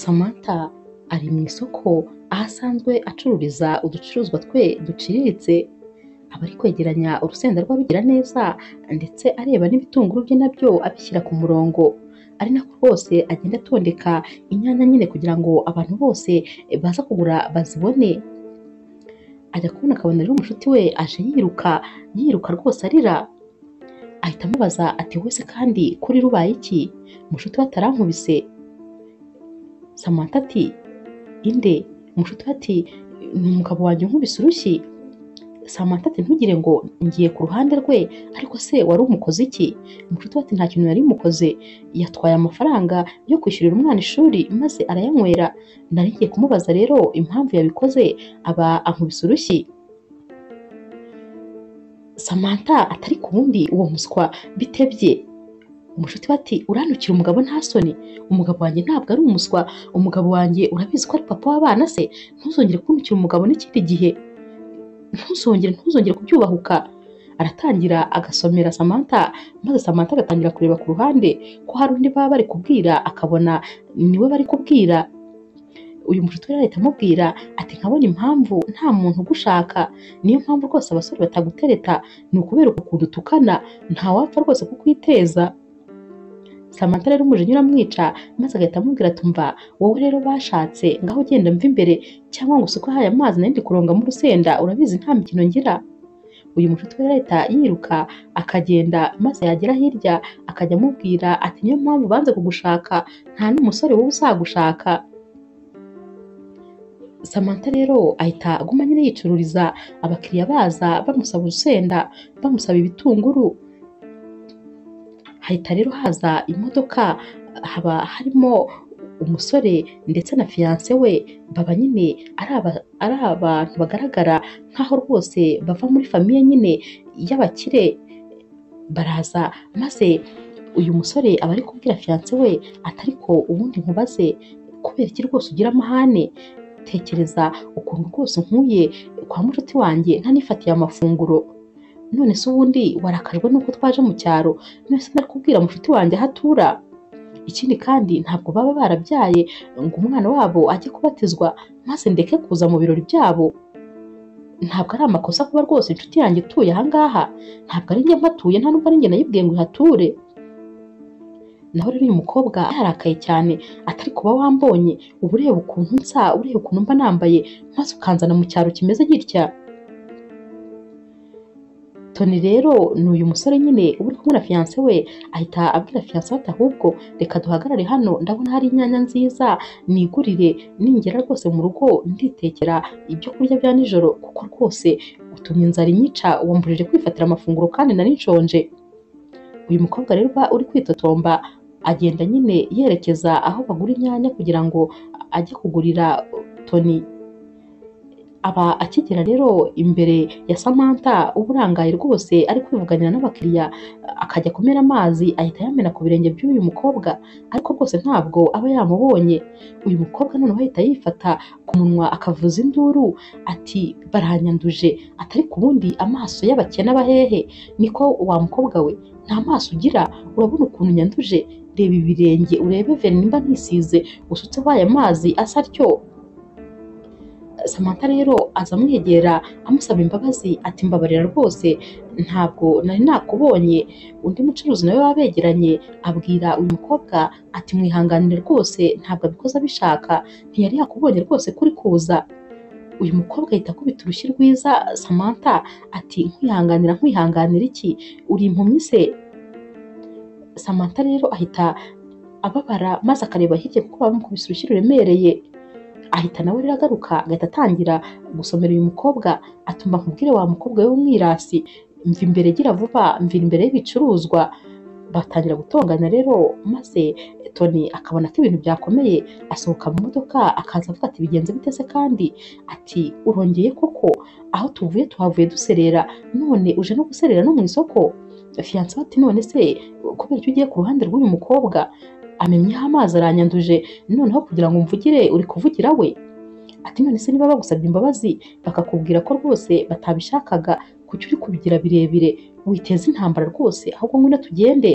Samantha ari mu isoko aho asanzwe acururiza uducuruzwa twe duciriritse, aba ari kwegeranya urusenda rw'ababigira neza ndetse areba n'ibitunguru bye na byo abishyira ku murongo, ari nako rwose agenda atondeka inyanya nyine kugira ngo abantu bose baza kugura bazibone, ajya kubona akabona rero mushiki we aje yiruka, yiruka rwose arira, ahita amubaza ati wowe se kandi kuri rubaye iki? Mushuti we atarankubise? Samantha ati inde? Mushuti we ati ni umugabo wanjye unkubise urushyi. Samantha ati ntugire ngo ngiye ku ruhande rwe ariko se wari umukoze iki? Mushuti we ati nta kintu nari mukoze, yatwaye amafaranga yo kwishyurira umwana ishuri maze arayanywera, nari ngiye kumubaza rero impamvu yabikoze aba ankubise urushyi. Samantha atari ku wundi uwo muswa bitebye, umushuti we ati urantukira umugabo nta soni, umugabo wanjye ntabwo ari umuswa, umugabo wanjye urabizi ko ari papa w'abana se, ntuzongere kuntukira umugabo n'ikindi gihe, ntuzongere ntuzongere kubyubahuka. Aratangira agasomera Samantha maze Samantha agatangira kureba ku ruhande ko hari undi baba bari kubwira akabona niwe bari kubwira, uyu mushuti we rero ahita amubwira ati nkabona impamvu nta muntu ugushaka, niyo mpamvu rwose abasore batagutereta ni ukubera uku kuntu utukana, ntawapfa rwose kukwiteza. Samantha rero umujinya uramwica maze agahita amubwira ati umva wowe rero bashatse ngaho genda mva imbere cyangwa ngo usuke ahaye amazi nari ndi kurongamo urusenda urabizi nta mikino ngira. Uyu mushuti we rero ahita yiruka akagenda maze yagera hirya akajya amubwira ati niyo mpamvu banze kugushaka nta n'umusore wowe uzagushaka. Samantha rero ahita aguma nyine yicururiza abakiriya baza bamusaba urusenda, bamusaba ibitunguru. Hahita rero haza imodoka haba harimo umusore ndetse na fiyanse we baba nyine ari aba- ari abantu bagaragara nk'aho rwose bava muri famiye nyine y'abakire baraza maze uyu musore aba ari kubwira fiyanse we ati ariko ubundi nkubaze kubera iki rwose ugira amahane tekereza ukuntu rwose nkuye kwa mushuti wanjye ntanifatiye amafunguro none se ubundi warakajwe nuko twaje mu cyaro none se ndakubwira mushuti wanjye aho atura ikindi kandi ntabwo baba barabyaye ngo umwana wabo ajye kubatizwa maze ndeke kuza mu birori byabo ntabwo ari amakosa kuba rwose inshuti yanjye ituye aha ngaha ntabwo ari njye mpatuye nta nubwo ari njye nayibwiye ngo ihature naho rero uyu mukobwa yararakaye cyane atari kuba wambonye uba ureba ukuntu nsa ureba ukuntu mba nambaye maze ukanzana mu cyaro kimeze gitya toni rero ni uyu musore nyine uba uri kumwe na fiyanse we ahita abwira fiyanse we ati ahubwo reka duhagarare hano ndabona hari inyanya nziza nigurire ningera rwose mu rugo nditekera ibyo kurya bya nijoro kuko rwose utumye inzara inyica wambujije kwifatira amafunguro kandi nari nshonje uyu mukobwa rero uba uri kwitotomba agenda nyine yerekeza aho bagura inyanya kugira ngo ajye kugurira toni aba akigera rero imbere ya Samantha uba urangaye rwose ari kwivuganira n'abakiriya akajya kumena amazi ahita yamena ku birenge by'uyu mukobwa ariko rwose ntabwo aba yamubonye uyu mukobwa noneho ahita yifata ku munwa akavuza induru ati baranyanduje atari ku bundi amaso y'abakene abahehe niko wa mukobwa we nta maso ugira urabona ukuntu nyanduje reba ibirenge urebe veni nimba ntisize usutseho aya mazi asa atyo Samantha rero aza amwegera amusaba imbabazi ati mbabarira rwose ntabwo nari nakubonye undi mucuruzi nawe baba begeranye abwira uyu mukobwa ati mwihanganire rwose ntabwo abikoze abishaka ntiyari yakubonye rwose kuri kuza uyu mukobwa ahita akubita urushyi rwiza Samantha ati nkwihanganira nkwihanganira iki uri impumyi se Samantha rero ahita ababara maze akareba hirya kuko bamukubise urushyi ruremereye ahita nawe rero agaruka agahita atangira gusomera uyu mukobwa atuma nkubwire wa mukobwa we w'umwirasi mva imbere gira vuba mvira imbere y'ibicuruzwa batangira gutongana rero maze Tony akabona ko ibintu byakomeye asohoka mu modoka akaza avuga ati bigenze bite se kandi ati urongeye koko aho tuvuye tuhavuye duserera none uje no guserera no mu isoko fiyanse we ati none se kubera icyo ugiye ku ruhande rw'uyu mukobwa amennyeho amazi aranyanduje noneho kugira ngo umvugire uri kuvugira we ati none se niba bagusabye imbabazi bakakubwira ko rwose batabishakaga kuki uri kubigira birebire witeza intambara rwose ahubwo ngwino tugende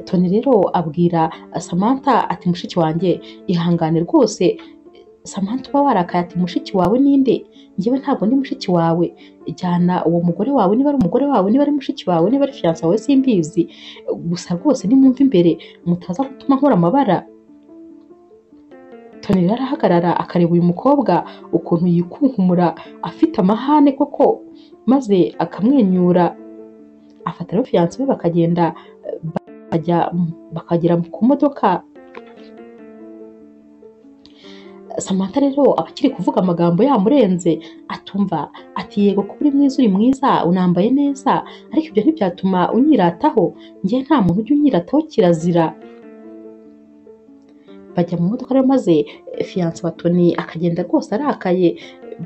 toni rero abwira samantha ati mushiki wanjye ihangane rwose samantha uba warakaye ati mushiki wawe ninde njyewe ntabwo ndi mushiki wawe jyana uwo mugore wawe niba ari umugore wawe niba ari mushiki wawe niba ari fiyansa wawe simbizi gusa rwose nimwumve imbere mutaza gutuma nkora amabara toni rero arahagarara akareba uyu mukobwa ukuntu yikunkumura afite amahane koko maze akamwenyura afata rero fiyanse we bakagenda bakajya bakagera ku modoka samantha rero aba akiri kuvuga amagambo yamurenze atumva ati yego kuba uri mwiza uri mwiza unambaye neza ariko ibyo ntibyatuma unyirataho njye nta muntu ujya unyirataho kirazira bajya mu modoka rero maze fiyanse wa toni akagenda rwose arakaye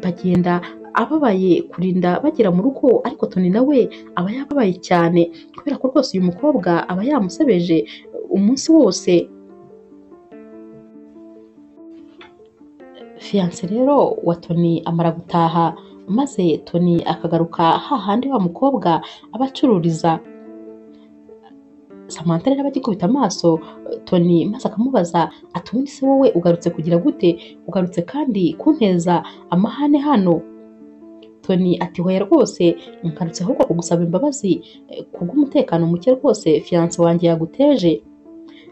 bagenda ababaye kurinda bagera mu rugo ariko toni nawe aba yababaye cyane kubera ko rwose uyu mukobwa aba yamusebeje umunsi wose fiyanse rero wa toni amara gutaha maze toni akagaruka hahandi wa mukobwa aba acururiza samantha rero aba agikubita amaso toni maze akamubaza ati ubundi se wowe ugarutse kugira gute ugarutse kandi kunteza amahane hano toni ati hoya rwose ngarutse ahubwo kugusaba imbabazi eh, kubw'umutekano muke rwose fiyanse wanjye yaguteje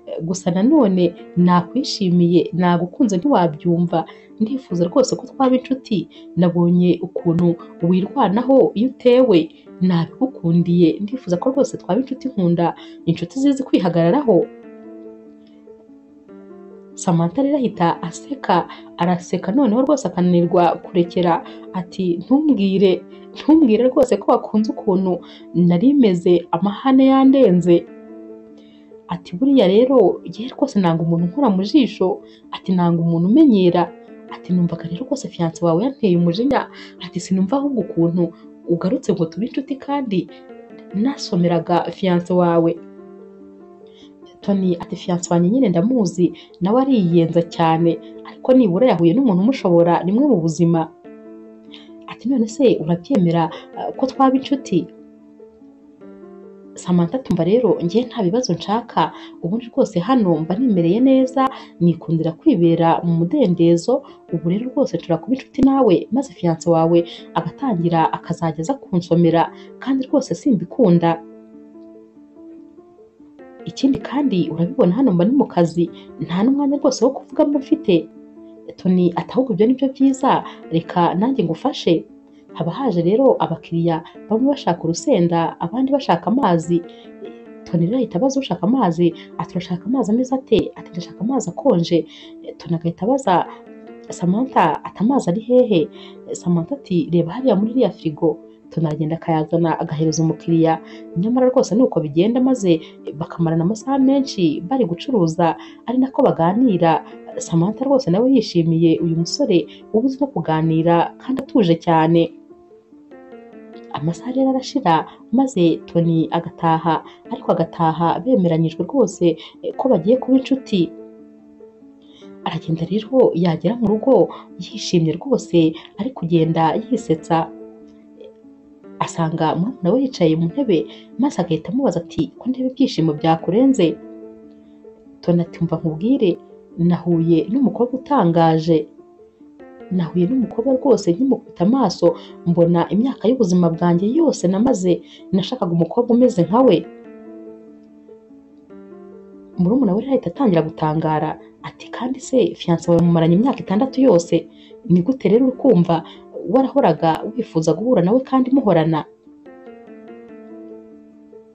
Eh, gusa nanone nakwishimiye nagukunze ntiwabyumva ndifuza rwose ko twaba inshuti nabonye ukuntu wirwanaho iyo utewe nabigukundiye ndifuza ko rwose twaba inshuti nkunda inshuti zizi kwihagararaho samantha rero ahita aseka araseka noneho rwose akananirwa kurekera ati ntumbwire ntumbwire rwose ko wakunze ukuntu nari meze amahane yandenze ati buriya rero yewe rwose nanga umuntu unkora mu jisho ati nanga umuntu umenyera ati numvaga rero rwose fiyanse wawe yanteye umujinya ati sinumva ahubwo ukuntu ugarutse ngo tube inshuti kandi nasomeraga fiyanse wawe toni ati fiyanse wanjye nyine ndamuzi nawe ariyenza cyane ariko nibura yahuye n'umuntu umushobora rimwe mu buzima ati none se urabyemera eh, ko twaba inshuti samantha tumva rero njye nta bibazo nshaka ubundi rwose hano mba nimereye neza nikundira kwibera mu mudendezo ubu rero rwose nshobora kuba inshuti nawe maze fiyanse wawe agatangira akazajya aza kunsomera kandi rwose simbikunda ikindi kandi urabibona hano mba ni mu kazi nta n'umwanya rwose wo kuvugamo mfite toni ati ahubwo ibyo ni byo byiza reka nanjye ngufashe haba haje rero abakiriya bamwe bashaka urusenda abandi bashaka amazi toni rero ahita abaza ushaka amazi ati urashaka amazi ameze ate ati ndashaka amazi akonje toni agahita abaza samantha ati amazi ari hehe samantha ati reba hariya muri iriya firigo toni aragenda akayazana agahereza umukiriya nyamara rwose ni uko bigenda maze bakamarana amasaha menshi bari gucuruza ari nako baganira samantha rwose nawe yishimiye uyu musore uba uzi no kuganira kandi atuje cyane amasaha rero arashira maze toni agataha ariko agataha bemeranyijwe rwose eh, ko bagiye kuba inshuti aragenda rero yagera mu rugo yishimye rwose ari kugenda yisetsa asanga murumuna we yicaye mu ntebe maze agahita amubaza ati ko ntebe ibyishimo byakurenze toni ati mva nkubwire nahuye n'umukobwa utangaje nahuye n'umukobwa rwose nkimukubita amaso mbona imyaka y'ubuzima bwanjye yose namaze nashakaga umukobwa umeze nka we murumuna we rero ahita atangira gutangara ati kandi se fiyanse wawe mumaranye imyaka itandatu yose ni gute rero uri kumva warahoraga wifuza guhura nawe kandi muhorana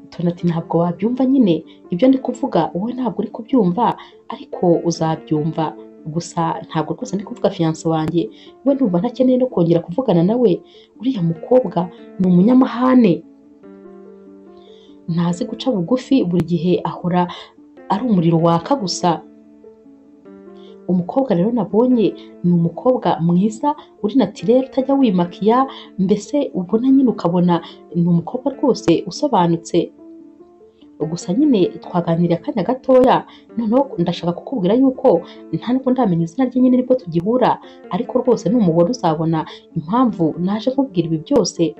toni ati ntabwo wabyumva nyine ibyo ndi kuvuga wowe ntabwo uri kubyumva ariko uzabyumva gusa ntabwo rwose ndi kuvuga fiyanse wanjye we ndumva ntakeneye no kongera kuvugana nawe uriya mukobwa ni umunyamahane ntazi guca bugufi buri gihe ahora ari umuriro waka gusa umukobwa rero nabonye ni umukobwa mwiza uri natirere utajya wimakiya mbese ubona nyine ukabona ni umukobwa rwose usobanutse gusa nyine twaganiriye akanya gatoya noneho ndashaka kukubwira yuko nta nubwo ndamenya izina rye nyine nibwo tugihura ariko rwose numubona uzabona impamvu naje nkubwira ibi byose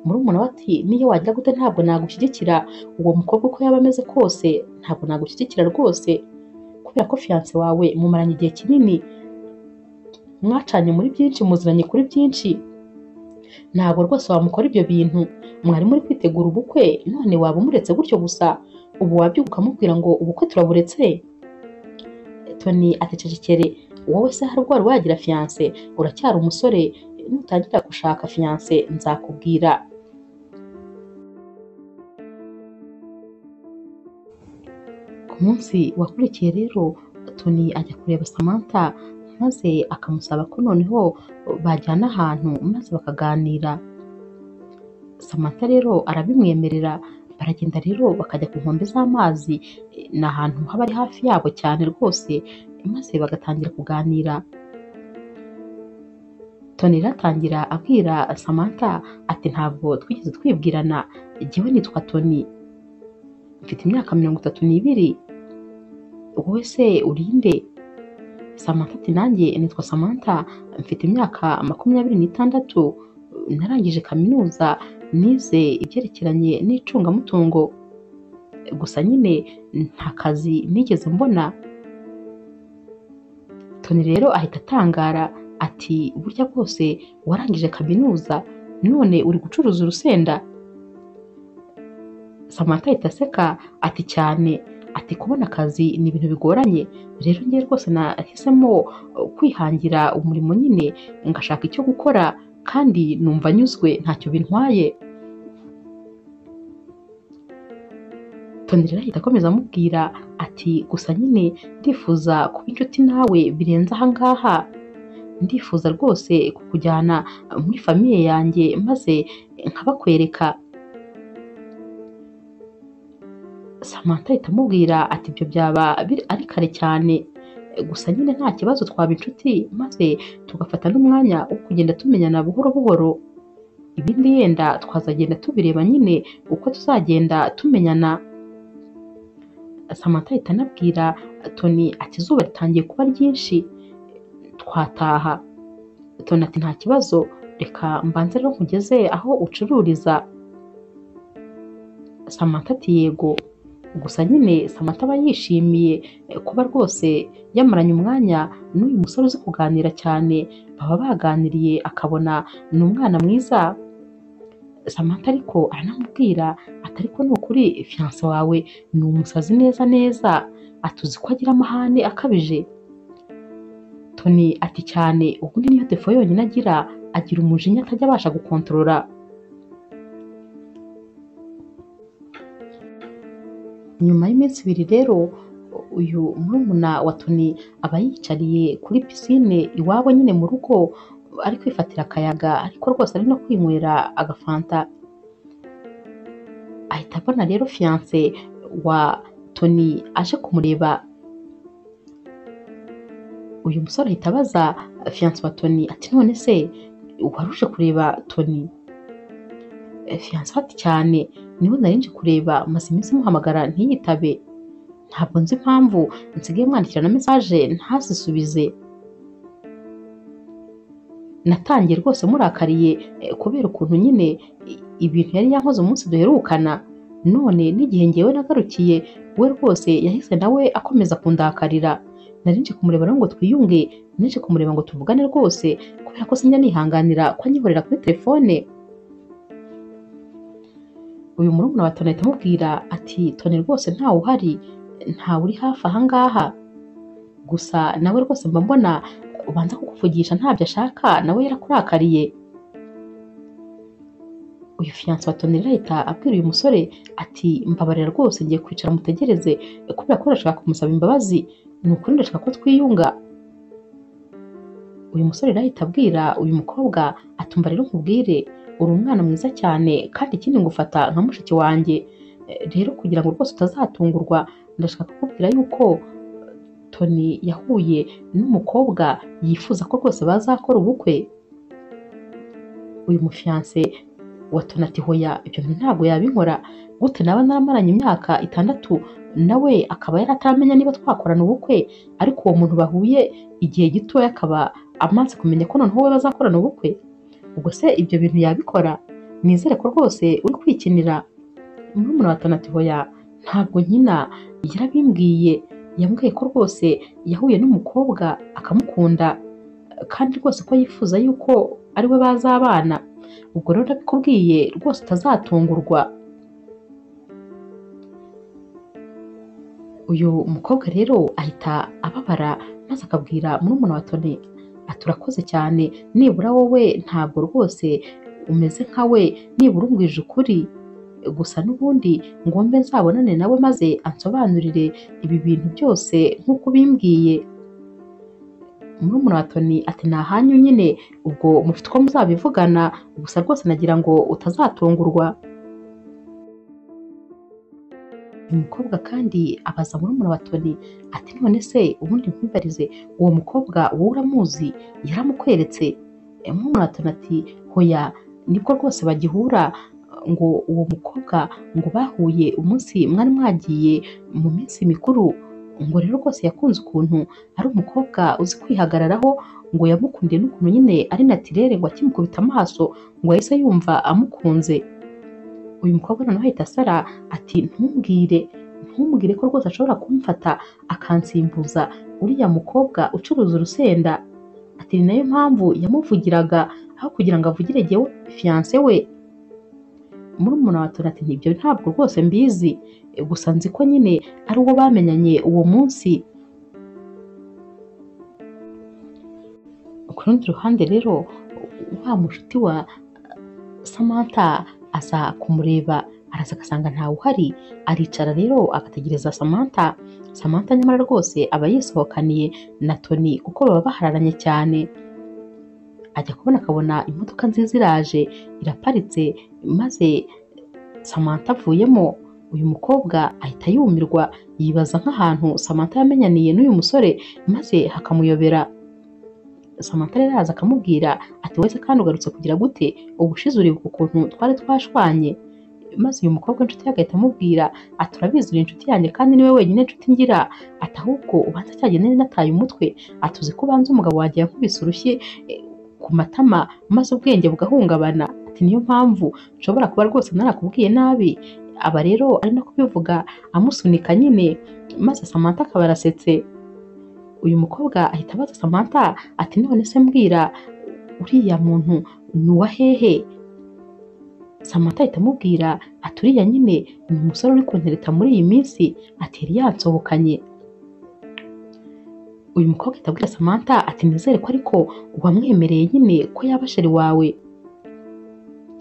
murumuna we ati niyo wagira gute ntabwo nagushyigikira uwo mukobwa uko yaba ameze kose ntabwo nagushyigikira rwose kubera ko fiyanse wawe mumaranye igihe kinini mwacanye muri byinshi muziranye kuri byinshi ntabwo rwose wamukora ibyo bintu mwari muri kwitegura ubukwe none waba umuretse gutyo gusa ubu wabyuka mubwira ngo ubukwe turaburetse toni atececekere wowe se hari ubwo wari wagira fiyanse uracyari umusore nutangira gushaka fiyanse nzakubwira ku munsi wakurikiye rero toni ajya kureba samantha maze akamusaba ko noneho bajyana ahantu maze bakaganira samantha rero arabimwemerera baragenda rero bakajya ku nkombe z'amazi ni ahantu haba ari hafi yabo cyane rwose maze bagatangira kuganira toni ratangira abwira samantha ati ntabwo twigeze twibwirana jyewe nitwa toni mfite imyaka mirongo itatu n'ibiri wowe se urinde samantha ati nanjye nitwa samantha mfite imyaka makumyabiri n'itandatu narangije kaminuza nize ibyerekeranye n'icungamutungo gusa nyine nta kazi nigeze mbona toni rero ahita atangara ati burya bwose warangije kaminuza none uri gucuruza urusenda samantha ahita aseka ati cyane ati kubona akazi ni ibintu bigoranye rero ngewe rwose nahisemo kwihangira umurimo nyine ngashaka icyo gukora kandi numva anyuzwe ntacyo bintwaye tonirera ahita akomeza amubwira ati gusa nyine ndifuza kuba inshuti nawe birenze ahangaha ndifuza rwose kukujyana muri famiye yanjye maze nkabakwereka samantha ahita amubwira ati ibyo byaba ari kare cyane gusa nyine nta kibazo twaba inshuti maze tugafata n'umwanya wo kugenda tumenyana buhoro buhoro ibindi yenda twazagenda tubireba nyine uko tuzagenda tumenyana samantha ahita anabwira toni ati izuba ritangiye kuba ryinshi twataha toni ati nta kibazo reka mbanze rero nkugeze aho ucururiza samantha ati yego gusa nyine samantha aba yishimiye kuba rwose yamaranye umwanya n'uyu musore uzi kuganira cyane baba baganiriye akabona ni umwana mwiza samantha ariko aranamubwira ati ariko ni ukuri fiyanse wawe ni umusazi neza neza atuzi ko agira amahane akabije toni ati cyane ubundi niyo defo yonyine agira agira umujinya atajya abasha gukontorora nyuma y'iminsi ibiri rero uyu murumuna wa toni aba yiyicariye kuri pisine iwabo nyine mu rugo ari kwifatira akayaga ariko rwose ari no kwinywera agafanta ahita abona rero fiyanse wa toni aje kumureba uyu musore ahita abaza fiyanse wa toni ati none se wari uje kureba toni fiyanse ati cyane niho nari nje kureba maze iminsi muhamagara ntiyitabe ntabwo nzi impamvu nsigaye mwandikira na mesaje ntazisubize natangiye rwose murakariye kubera ukuntu nyine ibintu yari yankoze umunsi duherukana none n'igihe ngewe nagarukiye we rwose yahise nawe akomeza kundakarira nari nje kumureba rero ngo twiyunge nari kumureba ngo tuvugane rwose kubera ko sinjya nihanganira ko anyihorera kuri telefone uyu murumuna wa Toni ahita amubwira ati Toni rwose ntawe uhari ntawe uri hafi aha ngaha gusa nawe rwose mba mbona ubanza kukuvugisha ntabyo ashaka nawe yarakurakariye uyu fiyanse wa Toni ahita abwira uyu musore ati mbabarira rwose ngiye kwicara mutegereze kubera ko ndashaka kumusaba imbabazi ni ukuri ndashaka ko twiyunga uyu musore ahita abwira uyu mukobwa atumva rero nkubwire uri umwana mwiza cyane kandi ikindi ngufata nka mushiki wanjye rero kugira ngo rwose utazatungurwa ndashaka kukubwira yuko toni yahuye n'umukobwa yifuza ko rwose bazakora ubukwe uyu mufiyanse wa toni ati hoya ibyo bintu ntabwo yabinkora gute naba naramaranye imyaka itandatu nawe akaba yari ataramenya niba twakorana ubukwe ariko uwo muntu bahuye igihe gitoya akaba amaze kumenya ko noneho we bazakorana ubukwe ubwo se ibyo bintu yabikora nizere ko rwose uri kwikinira murumuna wa tana ati hoya ntabwo nkina yarabimbwiye yambwiye ko rwose yahuye n'umukobwa akamukunda kandi rwose ko yifuza yuko ari we bazabana ubwo rero ndabikubwiye rwose utazatungurwa uyu mukobwa rero ahita ababara maze akabwira murumuna wa toni ati urakoze cyane nibura wowe ntabwo rwose umeze nka we nibura umbwije ukuri gusa n'ubundi ngombe nzabonane nawe maze ansobanurire ibi bintu byose nk'uko ubimbwiye murumuna wa toni ati ni ahanyu nyine ubwo mufite uko muzabivugana gusa rwose nagira ngo utazatungurwa uyu mukobwa kandi abaza murumuna wa Tony ati none se ubundi nkwibarize uwo mukobwa wowe uramuzi yaramukweretse Eh, murumuna wa Tony ati hoya nibwo rwose bagihura ngo uwo mukobwa ngo bahuye umunsi mwari mwagiye mu minsi mikuru ngo rero rwose yakunze ukuntu ari umukobwa uzi kwihagararaho ngo yamukundiye n'ukuntu nyine ari natirere ngo akimukubita amaso ngo yahise yumva amukunze uyu mukobwa noneho ahita asara ati ntumbwire ntumbwire ko rwose ashobora kumfata akansimbuza uriya mukobwa ucuruza urusenda ati ni nayo mpamvu yamuvugiraga aho kugira ngo avugire jyewe fiyanse we murumuna wa Tony ati nibyo ntabwo rwose mbizi Eh, gusa nzi ko nyine ari uwo bamenyanye uwo munsi ku rundi ruhande rero wa mushuti wa Samantha aza kumureba araza agasanga ntawe uhari aricara rero agategereza Samantha Samantha nyamara rwose aba yisohokaniye na Tony kuko baba bahararanye cyane ajya kubona akabona imodoka nziza iraje iraparitse maze Samantha avuyemo uyu mukobwa ahita yumirwa yibaza nk'ahantu Samantha yamenyaniye n'uyu musore maze hakamuyobera Samantha rero araza akamubwira ati wese kandi ugarutse kugira gute ubushize uribuka ukuntu twari twashwanye maze uyu mukobwa w'inshuti ye agahita amubwira ati urabizi uri inshuti yanjye kandi niwe wenyine nshuti ngira ati ahubwo ubanza cya gihe nari nataye umutwe ati uzi ko ubanza umugabo wanjye yankubise urushyi eh, ku matama maze ubwenge bugahungabana ati niyo mpamvu nshobora kuba rwose narakubwiye nabi aba rero ari no kubivuga amusunika nyine maze Samantha akaba arasetse uyu mukobwa ahita abaza Samantha ati none se mbwira uriya muntu ni uwa hehe Samantha ahita amubwira ati uriya nyine ni umusore uri kuntereta muri iyi minsi ati yari yansohokanye uyu mukobwa ahita abwira Samantha ati nizere ko ariko wamwemereye nyine ko yaba sheri wawe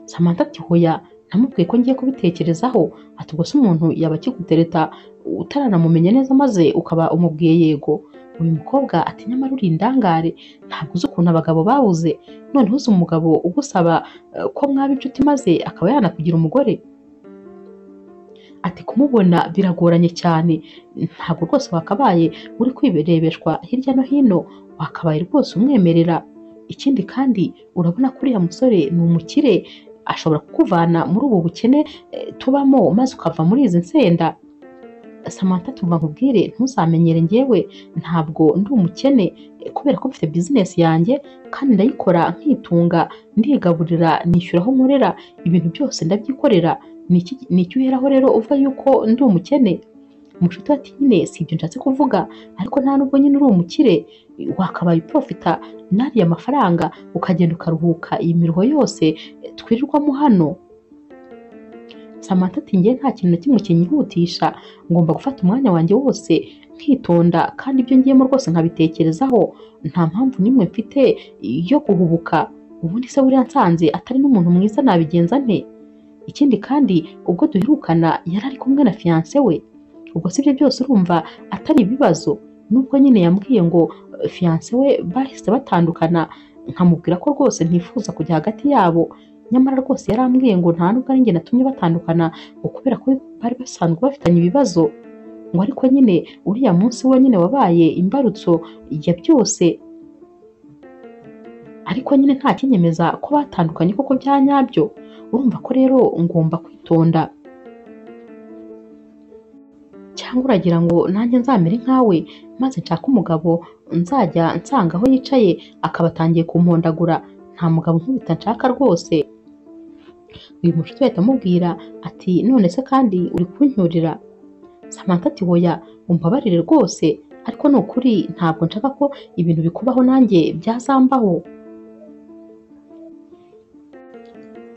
Samantha ati hoya namubwiye ko ngiye kubitekerezaho ati ubwo se umuntu yaba akigutereta utaranamumenye neza maze ukaba umubwiye yego uyu mukobwa ati nyamara uri indangare ntabwo uzi ukuntu abagabo babuze noneho uzi umugabo ugusaba eh, ko mwaba inshuti maze akaba yanakugira umugore ati kumubona biragoranye cyane ntabwo rwose wakabaye uri kwirebeshwa hirya no hino wakabaye rwose umwemerera ikindi kandi urabona ko uriya musore ni umukire ashobora kukuvana muri ubu bukene eh, tubamo maze ukava muri izi nsenda Samantha tumva nkubwire ntuzamenyere njyewe ntabwo ndi umukene eh, kubera ko mfite bizinesi yanjye kandi ndayikora nkitunga ndigaburira nishyura aho nkorera ibintu byose ndabyikorera Ni iki- ni iki uheraho rero uva yuko ndi umukene umushuti ati nyine si ibyo nshatse kuvuga ariko nta nubwo nyine uri umukire wakabaye uprofita n'ariya mafaranga ukagenda ukaruhuka iyi miruho yose eh, twirirwamo hano Samantha ati njye nta kintu na kimwe kinyihutisha ngomba gufata umwanya wanjye wose nkitonda kandi ibyo ngiyemo rwose nkabitekerezaho nta mpamvu n'imwe mfite yo guhubuka ubundi se buriya nsanze atari n'umuntu mwiza nabigenza nte ikindi kandi ubwo duherukana yari ari kumwe na fiyanse we ubwo si ibyo byose urumva atari ibibazo nubwo nyine yambwiye ngo eh, fiyanse we bahise batandukana nkamubwira ko rwose ntifuza kujya hagati yabo nyamara rwose yarambwiye ngo nta nubwo ari njye natumye batandukana ngo kubera ko bari basanzwe bafitanye ibibazo ngo ariko nyine uriya munsi we nyine wabaye imbarutso ya byose ariko nyine nta kinyemeza ko batandukanye koko bya nyabyo urumva ko rero ngomba kwitonda cyangwa uragira ngo nanjye nzamere nkawe maze nshake umugabo nzajya nsanga aho yicaye akaba atangiye kumpondagura nta mugabo nkubita nshaka rwose uyu mucuti ahita amubwira ati none se kandi uri kuncyurira Samantha ati hoya umbabarire rwose ariko ni ukuri ntabwo nshaka ko ibintu bikubaho nanjye byazambaho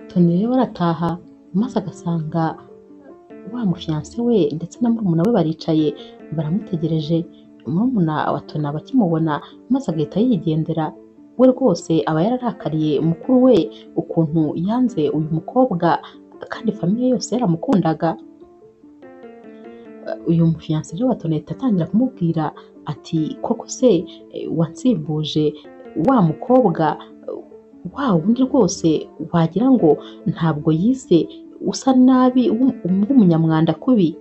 Tony rero arataha maze agasanga wa mufiyanse we ndetse na murumuna we baricaye baramutegereje murumuna wa Tony aba akimubona maze agahita yigendera we rwose aba yararakariye mukuru we ukuntu yanze uyu mukobwa kandi famiye yose yaramukundaga uyu mufiyanse rero wa Tony ahita atangira kumubwira ati koko se eh, wansimbuje wa mukobwa wa wundi rwose wagira ngo ntabwo yize usa nabi w'um- w'umunyamwanda kubi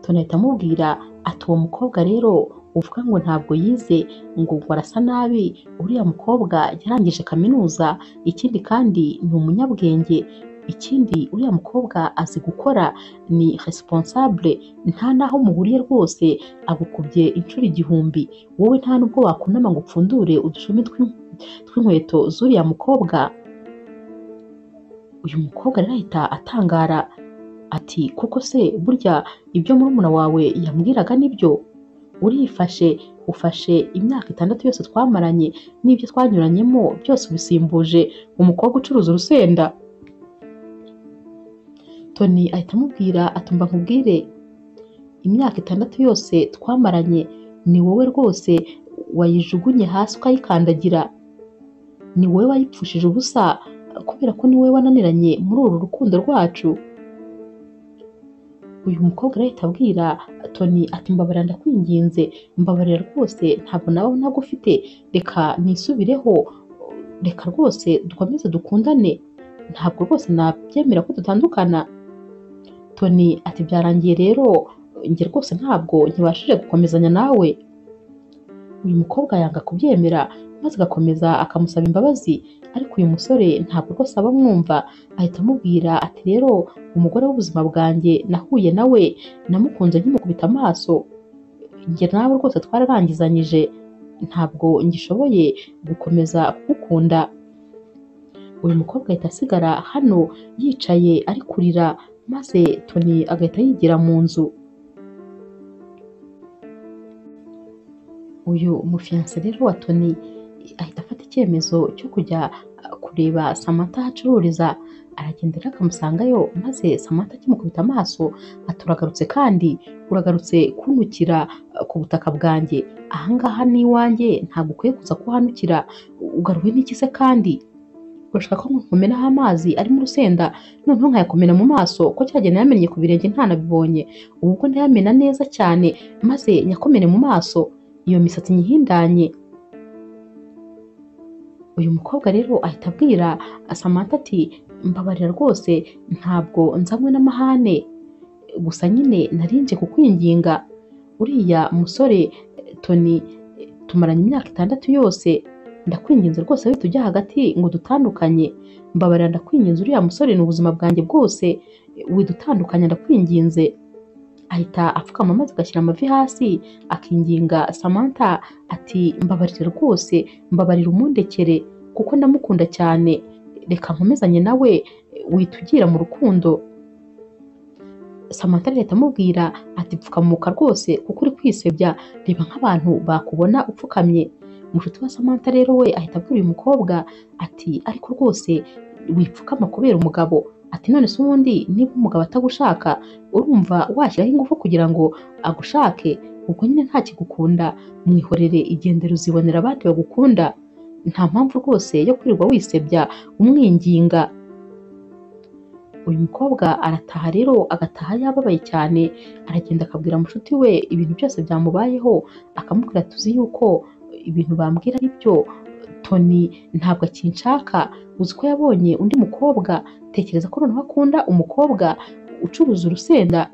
Tony ahita amubwira ati uwo mukobwa rero uvuga ngo ntabwo yize ngo ngo arasa nabi uriya mukobwa yarangije kaminuza ikindi kandi ni umunyabwenge ikindi uriya mukobwa azi gukora ni responsable nta n'aho muhuriye rwose agukubye inshuro igihumbi wowe nta nubwo wakunama ngo upfundure udushumi tw'in- tw'inkweto z'uriya mukobwa uyu mukobwa rero ahita atangara ati koko se burya ibyo murumuna wawe yambwiraga nibyo urifashe ufashe imyaka itandatu yose twamaranye n'ibyo twanyuranyemo byose ubisimbuje umukobwa ucuruza urusenda Tony ahita amubwira atumva nkubwire imyaka itandatu yose twamaranye ni wowe rwose wayijugunye hasi ukayikandagira ni wowe wayipfushije ubusa kubera ko ni wowe wananiranye muri uru rukundo rwacu uyu mukobwa rero ahita abwira Tony ati mbabarira ndakwinginze mbabarira rwose ntabwo nawe nagufite reka nisubireho reka rwose dukomeze dukundane ntabwo rwose nabyemera ko dutandukana Tony ati byarangiye rero njye rwose ntabwo nkibashije gukomezanya nawe uyu mukobwa yanga kubyemera maze agakomeza akamusaba imbabazi ariko uyu musore ntabwo rwose aba amwumva ahita amubwira ati rero umugore w'ubuzima bwanjye nahuye nawe namukunze nkimukubita amaso njye nawe rwose twararangizanyije ntabwo ngishoboye gukomeza kugukunda uyu mukobwa ahita asigara hano yicaye ari kurira maze Tony agahita yigira mu nzu uyu mufiyanse rero wa Tony ahita afata icyemezo cyo kujya uh, kureba Samantha aho acururiza aragenda rero akamusangayo maze Samantha akimukubita amaso ati uragarutse kandi uragarutse kuntukira uh, ku butaka bwanjye ahangaha ni iwanjye ntabwo ukwiye kuza kuhanukira ugaruwe n'iki se kandi urashaka ko nkumenaho amazi arimo urusenda noneho nkayakomera mu maso ko cyagenda yamennye ku birenge ntanabibonye ubu ubwo ndayamena neza cyane maze nyakomere mu maso iyo misatsi nyihindanye uyu mukobwa rero ahita abwira Samantha ati mbabarira rwose ntabwo nzanywe n'amahane gusa nyine narinje kukwinginga uriya musore eh, Tony eh, tumaranye imyaka itandatu yose ndakwinginze rwose we tujya hagati ngo dutandukanye mbabarira ndakwinginze uriya musore ni ubuzima bwanjye bwose eh, widutandukanya ndakwinginze ahita apfukama maze agashyira amavi hasi akinginga Samantha ati mbabarire rwose mbabarira umundekere kuko ndamukunda cyane reka nkomezanye nawe eh, witugira mu rukundo Samantha rero ahita amubwira ati pfukamuka rwose kuko uri kwisebya reba nk'abantu bakubona upfukamye mushuti wa Samantha rero we ahita abwira uyu mukobwa ati ariko rwose wipfukama kubera umugabo ati none se ubundi niba umugabo atagushaka urumva washyiraho ingufu kugira ngo agushake ubwo nyine ntakigukunda mwihorere igendere uzibonera abandi bagukunda nta mpamvu rwose yo kwirirwa wisebya umwinginga uyu mukobwa arataha rero agataha yababaye cyane aragenda akabwira mushuti we ibintu byose byamubayeho akamubwira tuzi yuko ibintu bambwira ari byo Tony ntabwo akinshaka uzi ko yabonye undi mukobwa tekereza ko noneho akunda umukobwa ucuruza urusenda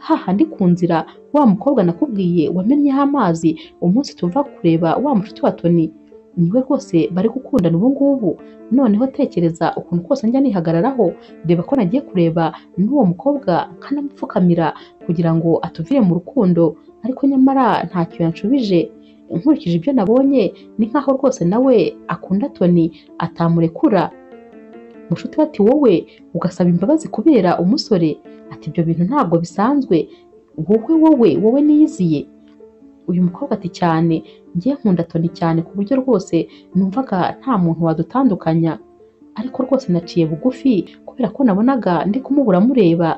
hahandi ku nzira wa mukobwa nakubwiye wamennyeho amazi umunsi tuva kureba wa mushuti wa Tony niwe rwose bari gukundana ubu ngubu noneho tekereza ukuntu kose njya nihagararaho reba ko nagiye kureba n'uwo mukobwa nkanamupfukamira kugira ngo atuvire mu rukundo ariko nyamara ntacyo yanshubije nkurikije ibyo nabonye ni nkaho rwose nawe akunda Tony atamurekura Mushuti we ati wowe ugasaba imbabazi kubera umusore ati ibyo bintu ntabwo bisanzwe wowe wowe wowe niyiziye uyu mukobwa ati cyane njye nkunda Tony cyane ku buryo rwose numvaga nta muntu wadutandukanya ariko rwose naciye bugufi kubera ko nabonaga ndi kumubura mureba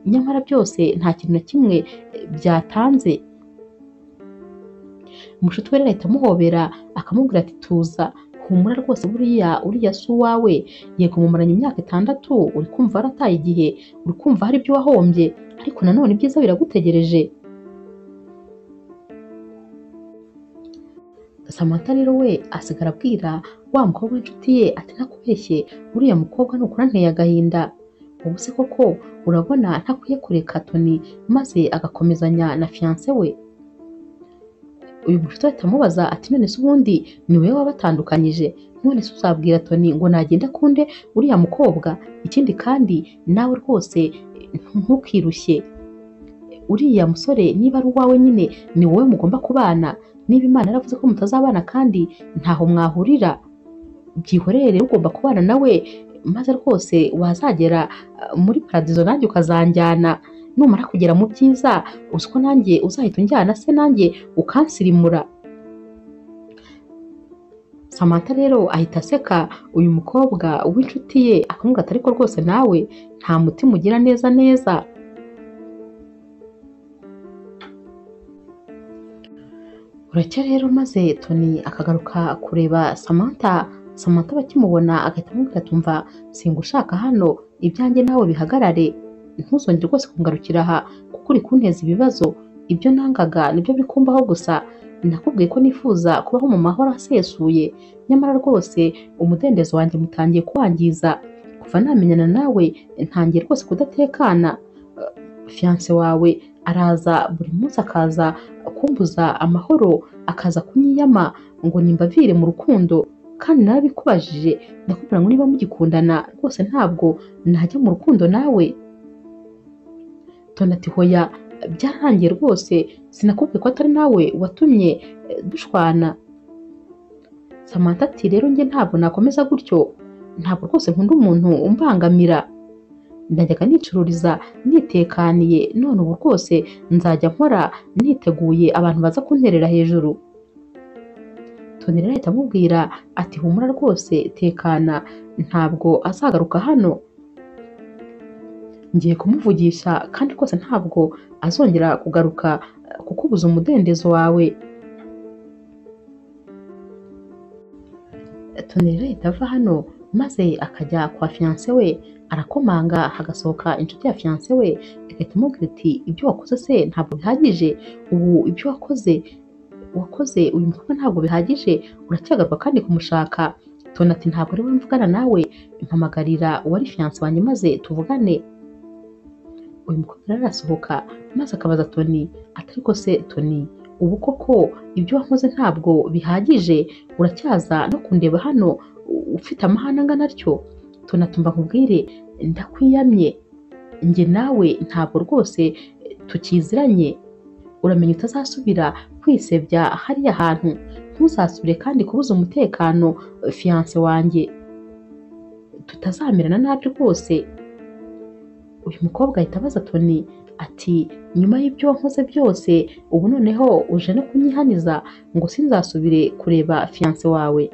nyamara byose nta kintu na kimwe byatanze Mushuti we rero ahita amuhobera akamubwira ati tuza humura rwose buriya uriya si uwawe yego mumaranye imyaka itandatu uri kumva warataye igihe uri kumva hari ibyo wahombye ariko nanone ibyiza biragutegereje Samantha rero we asigara abwira wa mukobwa w'inshuti ye ati ntakubeshye uriya mukobwa nukura nteye agahinda ubu se koko urabona ntakwiye kureka Tony maze agakomezanya na fiance we uyu mushuti ahita amubaza ati none se ubundi ni wowe wabatandukanyije none se uzabwira Tony ngo nagenda akunde uriya mukobwa ikindi kandi nawe rwose ntukirushye uriya musore niba ari uwawe nyine ni wowe mugomba kubana niba imana yaravuze ko mutazabana kandi ntaho mwahurira byihorere ugomba kubana nawe maze rwose wazagera uh, muri paradizo nanjye ukazanjyana numara kugera mu byiza uzi ko nanjye uzahita unjyana se nanjye ukansirimura Samantha rero ahita aseka uyu mukobwa w'inshuti ye akamubwira ati ariko rwose nawe nta mutima ugira neza neza buracya rero maze Tony akagaruka kureba Samantha Samantha bakimubona agahita amubwira atumva singushaka hano ibyanjye nawe bihagarare ntuzongere rwose kungarukira aha kuko uri kunteza ibibazo ibyo nangaga nibyo bikumbaho gusa nakubwiye ko nifuza kubaho mu mahoro asesuye nyamara rwose umudendezo wanjye mutangiye kuwangiza kuva namenyana nawe ntangiye rwose kudatekana fiyanse wawe araza buri munsi akaza kumbuza amahoro akaza kunyiyama ngo nimbavire mu rukundo kandi narabikubajije ndakubwira ngo niba mugikundana rwose ntabwo najya mu rukundo nawe Tony ati hoya byarangiye rwose sinakubwiye ko atari nawe watumye eh, dushwana Samantha ati rero njye ntabwo nakomeza gutyo ntabwo rwose nkunda umuntu umbangamira najyaga nicururiza nitekaniye none ubu rwose nzajya nkora niteguye abantu baza kunterera hejuru Tony rero ahita amubwira ati humura rwose tekana ntabwo azagaruka hano ngiye kumuvugisha kandi rwose ntabwo azongera kugaruka eh, kukubuza umudendezo wawe Tony rero ahita ava hano maze akajya kwa fiyanse we arakomanga hagasohoka inshuti ya fiyanse we igahita imubwira iti ibyo wakoze se ntabwo bihagije ubu ibyo wakoze wakoze uyu mukobwa ntabwo bihagije uracyagaruka kandi kumushaka Tony ati ntabwo ari we mvugana nawe mpamagarira uwari fiyanse wanjye maze tuvugane uyu mukobwa rero arasohoka maze akabaza Tony ati ariko se Tony ubu koko ibyo wakoze ntabwo bihagije uracyaza no kundeba hano u- ufite amahane angana atyo Tony ati umva nkubwire ndakwiyamye njye nawe ntabwo rwose eh, tukiziranye uramenya utazasubira kwisebya hariya hantu ntuzasubire kandi kubuza umutekano eh, fiyanse wanjye tutazamerana nabi rwose uyu mukobwa ahita abaza Tony ati nyuma y'ibyo wankoze byose ubu noneho uje no kunyihaniza ngo sinzasubire kureba fiyanse wawe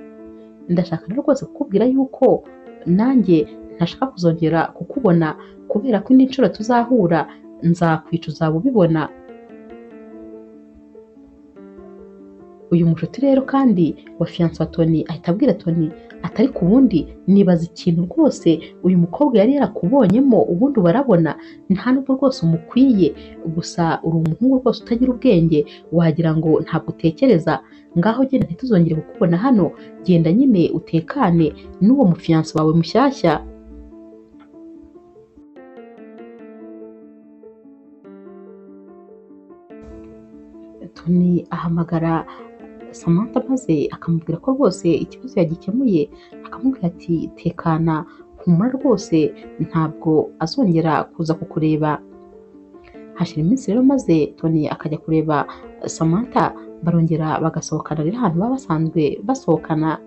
ndashaka rero rwose kukubwira yuko nanjye ntashaka kuzongera kukubona kubera ko indi nshuro tuzahura nzakwica uzaba ubibona uyu mushuti rero kandi wa fiyanse wa Tony ahita abwira Tony ati ariko ubundi nibaza ikintu rwose uyu mukobwa yari yarakubonyemo ubundi barabona nta nubwo rwose umukwiye gusa uri umuhungu rwose utagira ubwenge wagira ngo ntabwo utekereza ngaho genda ntituzongere kukubona hano genda nyine utekane n'uwo mufiyanse wawe mushyashya Tony ahamagara Samantha maze akamubwira ko rwose ikibazo yagikemuye akamubwira ati tekana humura rwose ntabwo azongera kuza kukureba hashira iminsi rero maze Tony akajya kureba Samantha barongera bagasohokana rero ahantu baba basanzwe basohokana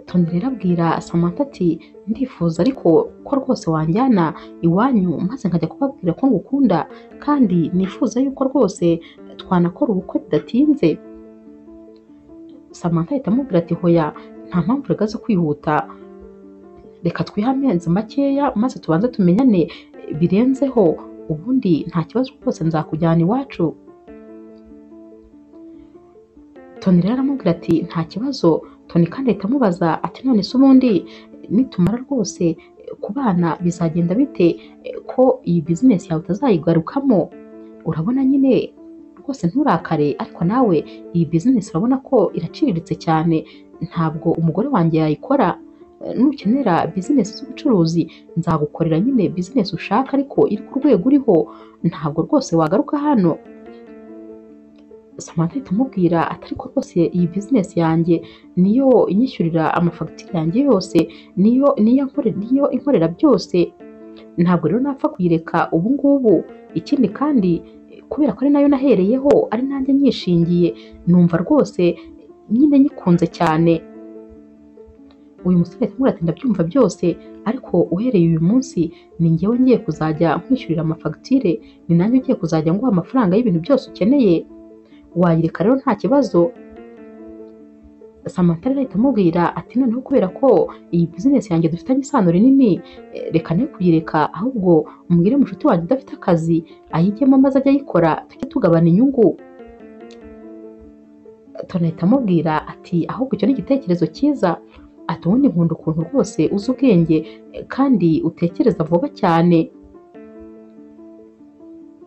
Tonzi rero abwira Samantha ati ndifuza ariko ko rwose wanjyana iwanyu maze nkajya kubabwira ko ngukunda kandi nifuza yuko rwose twanakora ubukwe bidatinze Samantha ahita amubwira ati hoya nta mpamvu reka zo kwihuta reka twihe amezi makeya maze tubanze tumenyane birenzeho ubundi nta kibazo rwose nzakujyana iwacu Tony rero aramubwira ati nta kibazo Tony kandi ahita amubaza ati none se ubundi nitumara rwose kubana bizagenda bite ko iyi bizinesi yawe utazayigarukamo urabona nyine rwose nturakare ariko nawe iyi bizinesi urabona ko iraciriritse cyane ntabwo umugore wanjye yayikora nukenera bizinesi z'ubucuruzi nzagukorera nyine bizinesi ushaka ariko iri ku rwego uriho ntabwo rwose wagaruka hano Samantha ahita amubwira ati ariko rwose iyi bizinesi yanjye niyo inyishyurira amafagitire yanjye yose niyo niyo nkore- niyo inkorera byose ntabwo rero napfa kuyireka ubu ngubu ikindi kandi kubera ko ari nayo nahereyeho ari nanjye nyishingiye numva rwose nyine nyikunze cyane uyu musore ahita amubwira ati ndabyumva byose ariko uhereye uyu munsi ni njyewe ngiye kuzajya nkwishyurira amafagitire ni nanjye ugiye kuzajya nguha amafaranga y'ibintu byose ukeneye wayireka rero nta kibazo Samantha rero ahita amubwira ati noneho kubera ko iyi bizinesi yanjye dufitanye isano rinini eh, reka ne kuyireka ahubwo mbwire mushuti wanjye udafite akazi ayijyemo maze ajye ayikora tujye tugabana inyungu Tony ahita amubwira ati ahubwo icyo ni igitekerezo cyiza ati ubundi nkunda ukuntu rwose uzi ubwenge eh, kandi utekereza vuba cyane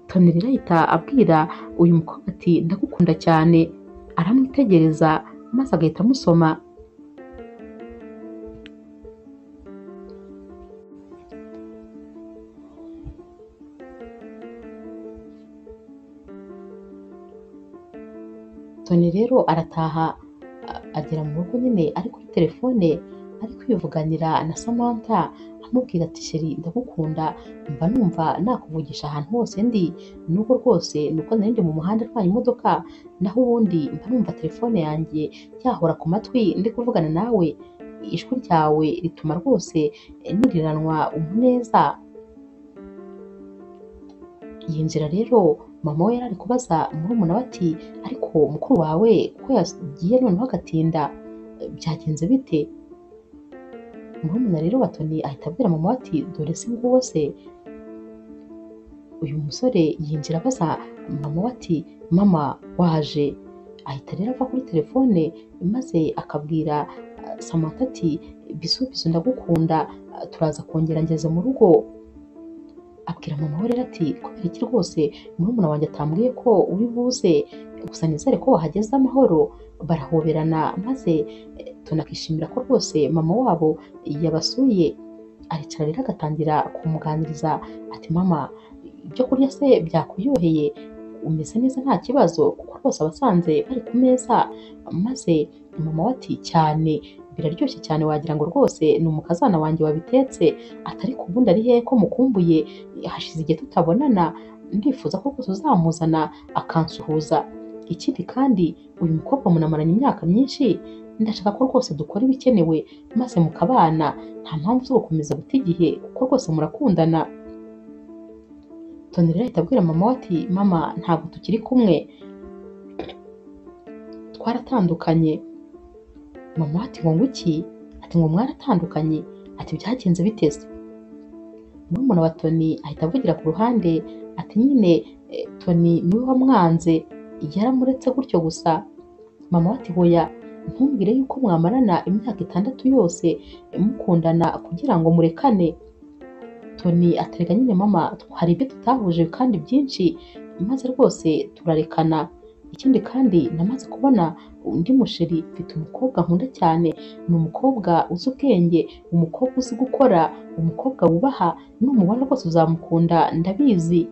Tony rero ahita abwira uyu mukobwa ati ndagukunda cyane aramwitegereza maze agahita amusoma Tony rero arataha a- agera mu rugo nyine ari kuri telefone ari kwivuganira na Samantha amubwira ati sheri ndagukunda mba numva nakuvugisha ahantu hose ndi nuko rwose nuko nari ndi mu muhanda atwaye imodoka naho ubundi mba numva telefone yanjye yahora ku matwi ndi kuvugana nawe ijwi ryawe rituma rwose eh, niriranwa umuneza iyi nzira rero mama we yari ari kubaza murumuna we ati ariko mukuru wawe ko yagiye noneho agatinda eh, byagenze bite murumuna rero wa Tony ahita abwira mama we ati dore se nguwo se uyu musore yinjira abaza mama we ati mama waje ahita rero ava kuri telefone maze akabwira ah, Samantha ati bisu bisu ndagukunda ah, turaza kongera ngeze mu rugo abwira mama we rero ati kubera iki rwose murumuna wanjye atambwiye ko uri buze gusa nizere ko wahageze amahoro barahoberana maze eh, tunakishimira ko rwose mama wabo yabasuye aricara rero agatangira kumuganiriza ati mama ibyo kurya se byakuryoheye umeze neza nta kibazo kuko rwose abasanze bari ku meza maze mama we ati cyane biraryoshye cyane wagira ngo rwose ni umukazana wanjye wabitetse atari ku bundi ari hehe ko mukumbuye hashize igihe tutabonana ndifuza ko rwose uzamuzana akansuhuza ikindi kandi uyu mukobwa munamaranye imyaka myinshi ndashaka ko rwose dukora ibikenewe maze mukabana nta mpamvu zo gukomeza guta igihe kuko rwose murakundana Tony rero ahita abwira mama we ati mama ntabwo tukiri kumwe twaratandukanye mama we ati ngo nguki ati ngo mwaratandukanye ati byagenze biteze murumuna wa Tony ahita avugira ku ruhande ati nyine eh, Tony niwe wamwanze yaramuretse gutyo gusa mama we ati hoya ntumbwire yuko mwamarana imyaka itandatu yose eh, mukundana kugira ngo murekane Tony aterega nyine mama hari ibyo tutahuje kandi byinshi maze rwose turarekana ikindi kandi namaze kubona undi musheri mfite umukobwa nkunda cyane ni umukobwa uzi ubwenge umukobwa uzi gukora umukobwa wubaha n'umubona rwose uzamukunda ndabizi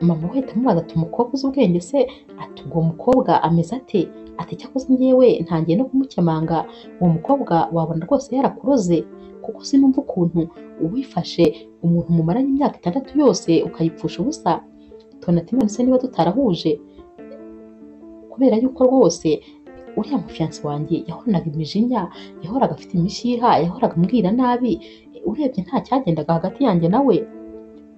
mama we ahita amubaza ati umukobwa uzi ubwenge se ati uwo mukobwa ameze ate ati cyakoze ngewe ntangiye no kumukemanga uwo mukobwa wabona rwose yarakuroze kuko sinumva ukuntu uwifashe umuntu mumaranye imyaka itandatu yose ukayipfusha ubusa tona ati none se niba tutarahuje kubera yuko rwose uriya mufiyansi wanjye yahoraga imijinya yahoraga afite imishiha yahoraga ambwira nabi urebye nta cyagendaga hagati yanjye nawe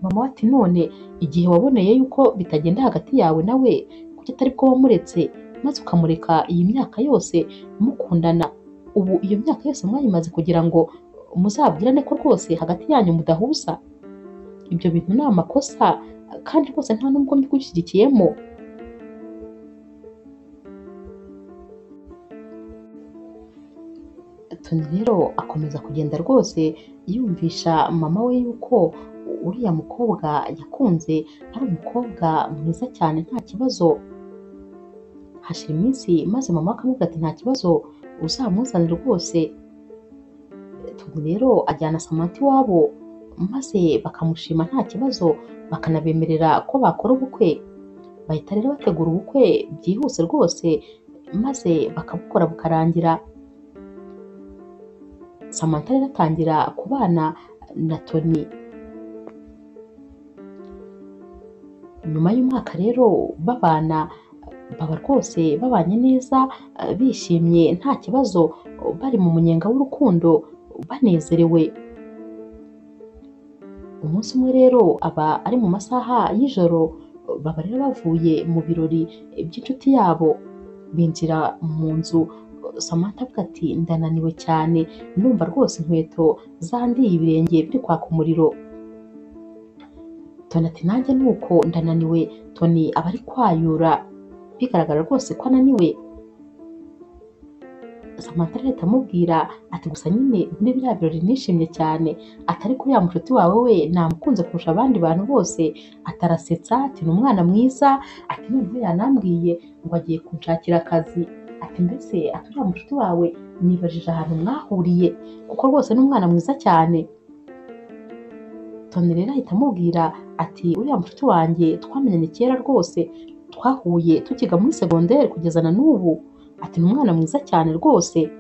mama we ati none igihe waboneye yuko bitagenda hagati yawe nawe kuki atari bwo wamuretse maze ukamureka iyi myaka yose mukundana ubu iyo myaka yose mwayimaze kugira ngo muzabwirane ko rwose hagati yanyu mudahuza ibyo bintu ni amakosa kandi rwose nta n'ubwo mbigushyigikiyemo toni rero akomeza kugenda rwose yumvisha mama we yuko uriya mukobwa yakunze ari umukobwa mwiza cyane nta kibazo hashira iminsi maze mama akamubwira ati nta kibazo uzamuzane rwose toni rero ajyana samantha iwabo maze bakamushima nta kibazo bakanabemerera ko bakora ubukwe bahita rero bategura ubukwe byihuse rwose maze bakabukora bukarangira samantha rero atangira kubana na toni nyuma y'umwaka rero babana baba rwose babanye neza bishimye nta kibazo bari mu munyenga w'urukundo banezerewe umunsi umwe rero aba ari mu masaha y'ijoro baba rero bavuye mu birori by'inshuti yabo binjira mu nzu samantha avuga ati ndananiwe cyane ndumva rwose inkweto zandiye ibirenge biri kwaka umuriro toni ati nanjye ni uko ndananiwe toni aba ari kwayura bigaragara rwose ko ananiwe samantha leta amubwira ati gusa nyine muri biriya birori nishimye cyane atari kuri ya mushuti wawe we namukunze kurusha abandi bantu bose atarasetsa ati ni umwana mwiza ati noneho yanambwiye ngo agiye kunshakira akazi ati mbese ati uriya mushuti wawe nibajije ahantu mwahuriye kuko rwose ni umwana mwiza cyane toni rero ahita amubwira ati uriya mushuti wanjye twamenyanye kera rwose twahuye tukiga muri segonderi kugeza na n'ubu ati ni umwana mwiza cyane rwose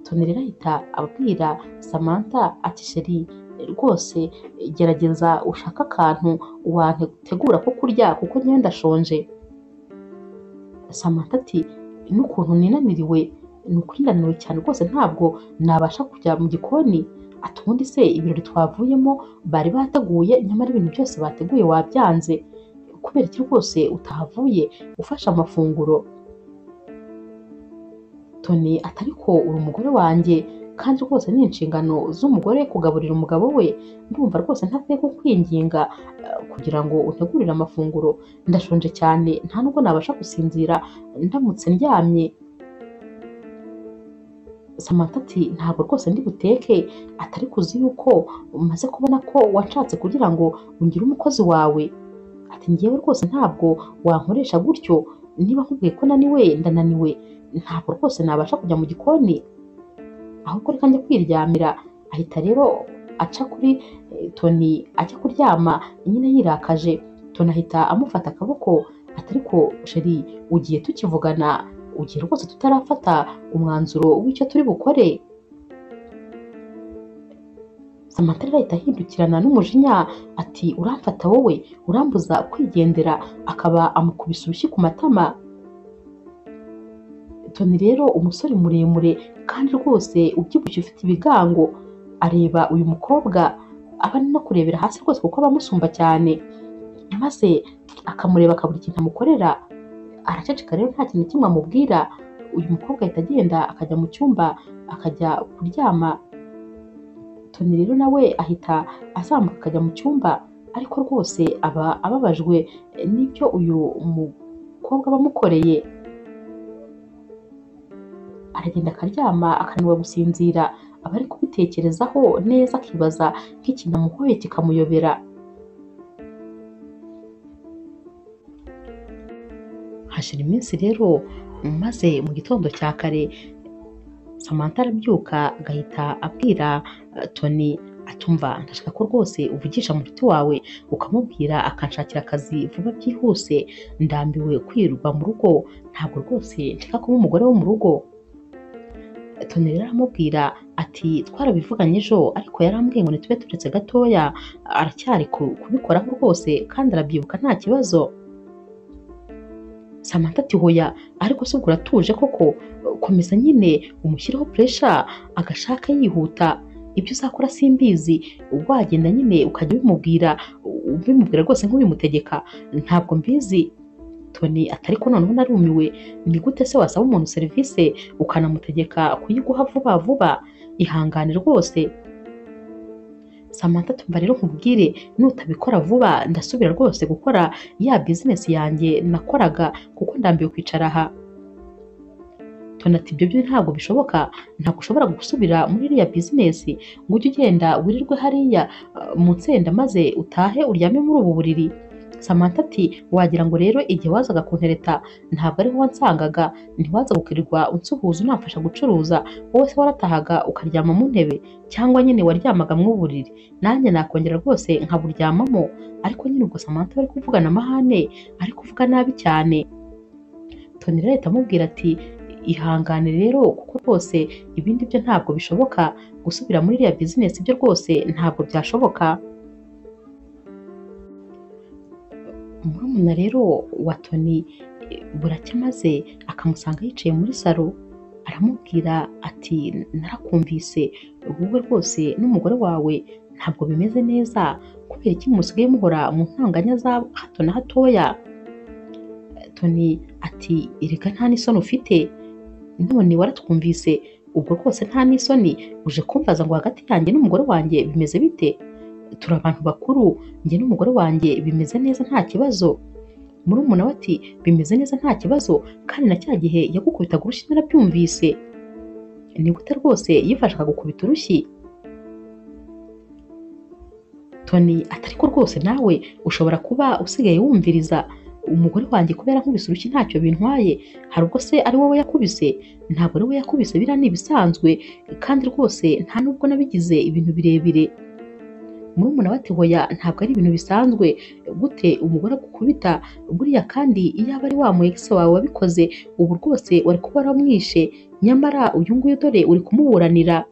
toni rero ahita abwira samantha ati sheri rwose gerageza ushaka akantu wategura ko kurya kuko ngewe ndashonje samantha ati n'ukuntu ninaniriwe ni ukuri ndananiwe cyane rwose ntabwo nabasha kujya mu gikoni ati ubundi se ibirori twavuyemo bari bateguye nyamara ibintu byose bateguye wabyanze kubera iki rwose utahavuye ufashe amafunguro toni atari ko uri umugore wanjye kandi rwose ni inshingano z'umugore kugaburira umugabo we ndumva rwose ntakwiye kukwinginga kugira ngo utegurire amafunguro ndashonje cyane nta nubwo nabasha gusinzira ndamutse ndyamye samantha ati ntabwo rwose ndi buteke atari kuzi yuko umaze kubona ko washatse kugira ngo ungire umukozi wawe ati ngewe rwose ntabwo wankoresha gutyo niba nkubwiye ko naniwe ndananiwe ntabwo rwose nabasha kujya mu gikoni ahubwo reka njya kwiryamira ahita rero aca kuri toni ajya kuryama nyine yirakaje toni ahita amufata akaboko atari ko sheri ugiye tukivugana ugiye rwose tutarafata umwanzuro w'icyo turi bukore samantha rero ahita ahindukirana n'umujinya ati uramfata wowe urambuza kwigendera akaba amukubise urushyi ku matama toni rero umusore muremure kandi rwose ubyibushye ufite ibigango areba uyu mukobwa aba no kurebera hasi rwose kuko abamusumba cyane maze akamureba akabura ikintu amukorera araceceka rero nta kintu kimwe amubwira uyu mukobwa ahita agenda akajya mu cyumba akajya kuryama toni rero nawe ahita azamuka akajya mu cyumba ariko rwose aba ababajwe n'ibyo uyu mukobwa aba amukoreye aragenda akaryama akananirwa gusinzira aba ari kubitekerezaho neza akibaza nk'ikintu amuhoye kikamuyobera hashira iminsi rero maze mu gitondo cya kare samantha arabyuka agahita abwira toni atumva ndashaka ko rwose uvugisha muti wawe ukamubwira akanshakira akazi vuba byihuse ndambiwe kwirirwa mu rugo ntabwo rwose nshaka kuba umugore wo mu rugo toni rero aramubwira ati twarabivuganye ejo ariko yarambwiye ngo ntitube turetse gatoya aracyari kubikoraho rwose kandi arabyibuka nta kibazo Samantha ati hoya ariko se ubwo uratuje koko komeza nyine umushyireho puresha agashaka yihuta ibyo uzakora simbizi wagenda nyine ukajya ubimubwira ubimubwira rwose nk'ubimutegeka ntabwo mbizi Tony ati ariko noneho narumiwe ni gute se wasaba umuntu serivisi ukanamutegeka kuyiguha vuba vuba ihangane rwose Samantha tumva rero nkubwire nutabikora vuba ndasubira rwose gukora ya bizinesi yanjye nakoraga kuko ndambiwe kwicara aha Tony ati ibyo byo ntabwo bishoboka ntabwo ushobora gusubira muri iriya bizinesi ngo ujye ugenda wirirwe hariya uh, mu nsenda maze utahe uryame muri ubu buriri Samantha ati wagira ngo rero igihe wazaga kuntereta ntabwo ariho wansangaga ntiwaza gukirirwa unsuhuza unamfasha gucuruza wowe se waratahaga ukaryama mu ntebe cyangwa nyine waryamaga mu buriri nanjye nakongera rwose nkaburyamamo ariko nyine ubwo Samantha bari kuvugana amahane ari kuvuga nabi cyane Tony rero ahita amubwira ati ihangane rero kuko rwose ibindi byo ntabwo bishoboka gusubira muri iriya bizinesi byo rwose ntabwo byashoboka murumuna rero wa Tony eh, buracya maze akamusanga yicaye muri salo aramubwira ati narakumvise wowe rwose n'umugore wawe ntabwo bimeze neza kubera iki musigaye muhora mu ntanganya za hato na hatoya Tony ati erega nta n'isoni ufite none waratwumvise ubwo rwose nta n'isoni uje kumbaza ngo hagati yanjye n'umugore wanjye bimeze bite turi abantu bakuru njye n'umugore wanjye bimeze neza nta kibazo murumuna we ati bimeze neza nta kibazo kandi na cya gihe yagukubitaga urushyi narabyumvise ni gute rwose yifashaga gukubita urushyi Tony ati ariko rwose nawe ushobora kuba usigaye wumviriza umugore wanjye kubera nkubise urushyi ntacyo bintwaye hari ubwo se ari wowe yakubise ntabwo ari we yakubise biriya ni ibisanzwe kandi rwose nta nubwo nabigize ibintu birebire murumuna we ati hoya ntabwo ari ibintu bisanzwe gute umugore agukubita buriya kandi iyaba ari wa mu ex wawe wabikoze ubu rwose wari kuba waramwishe nyamara uyu nguyu dore uri kumuburanira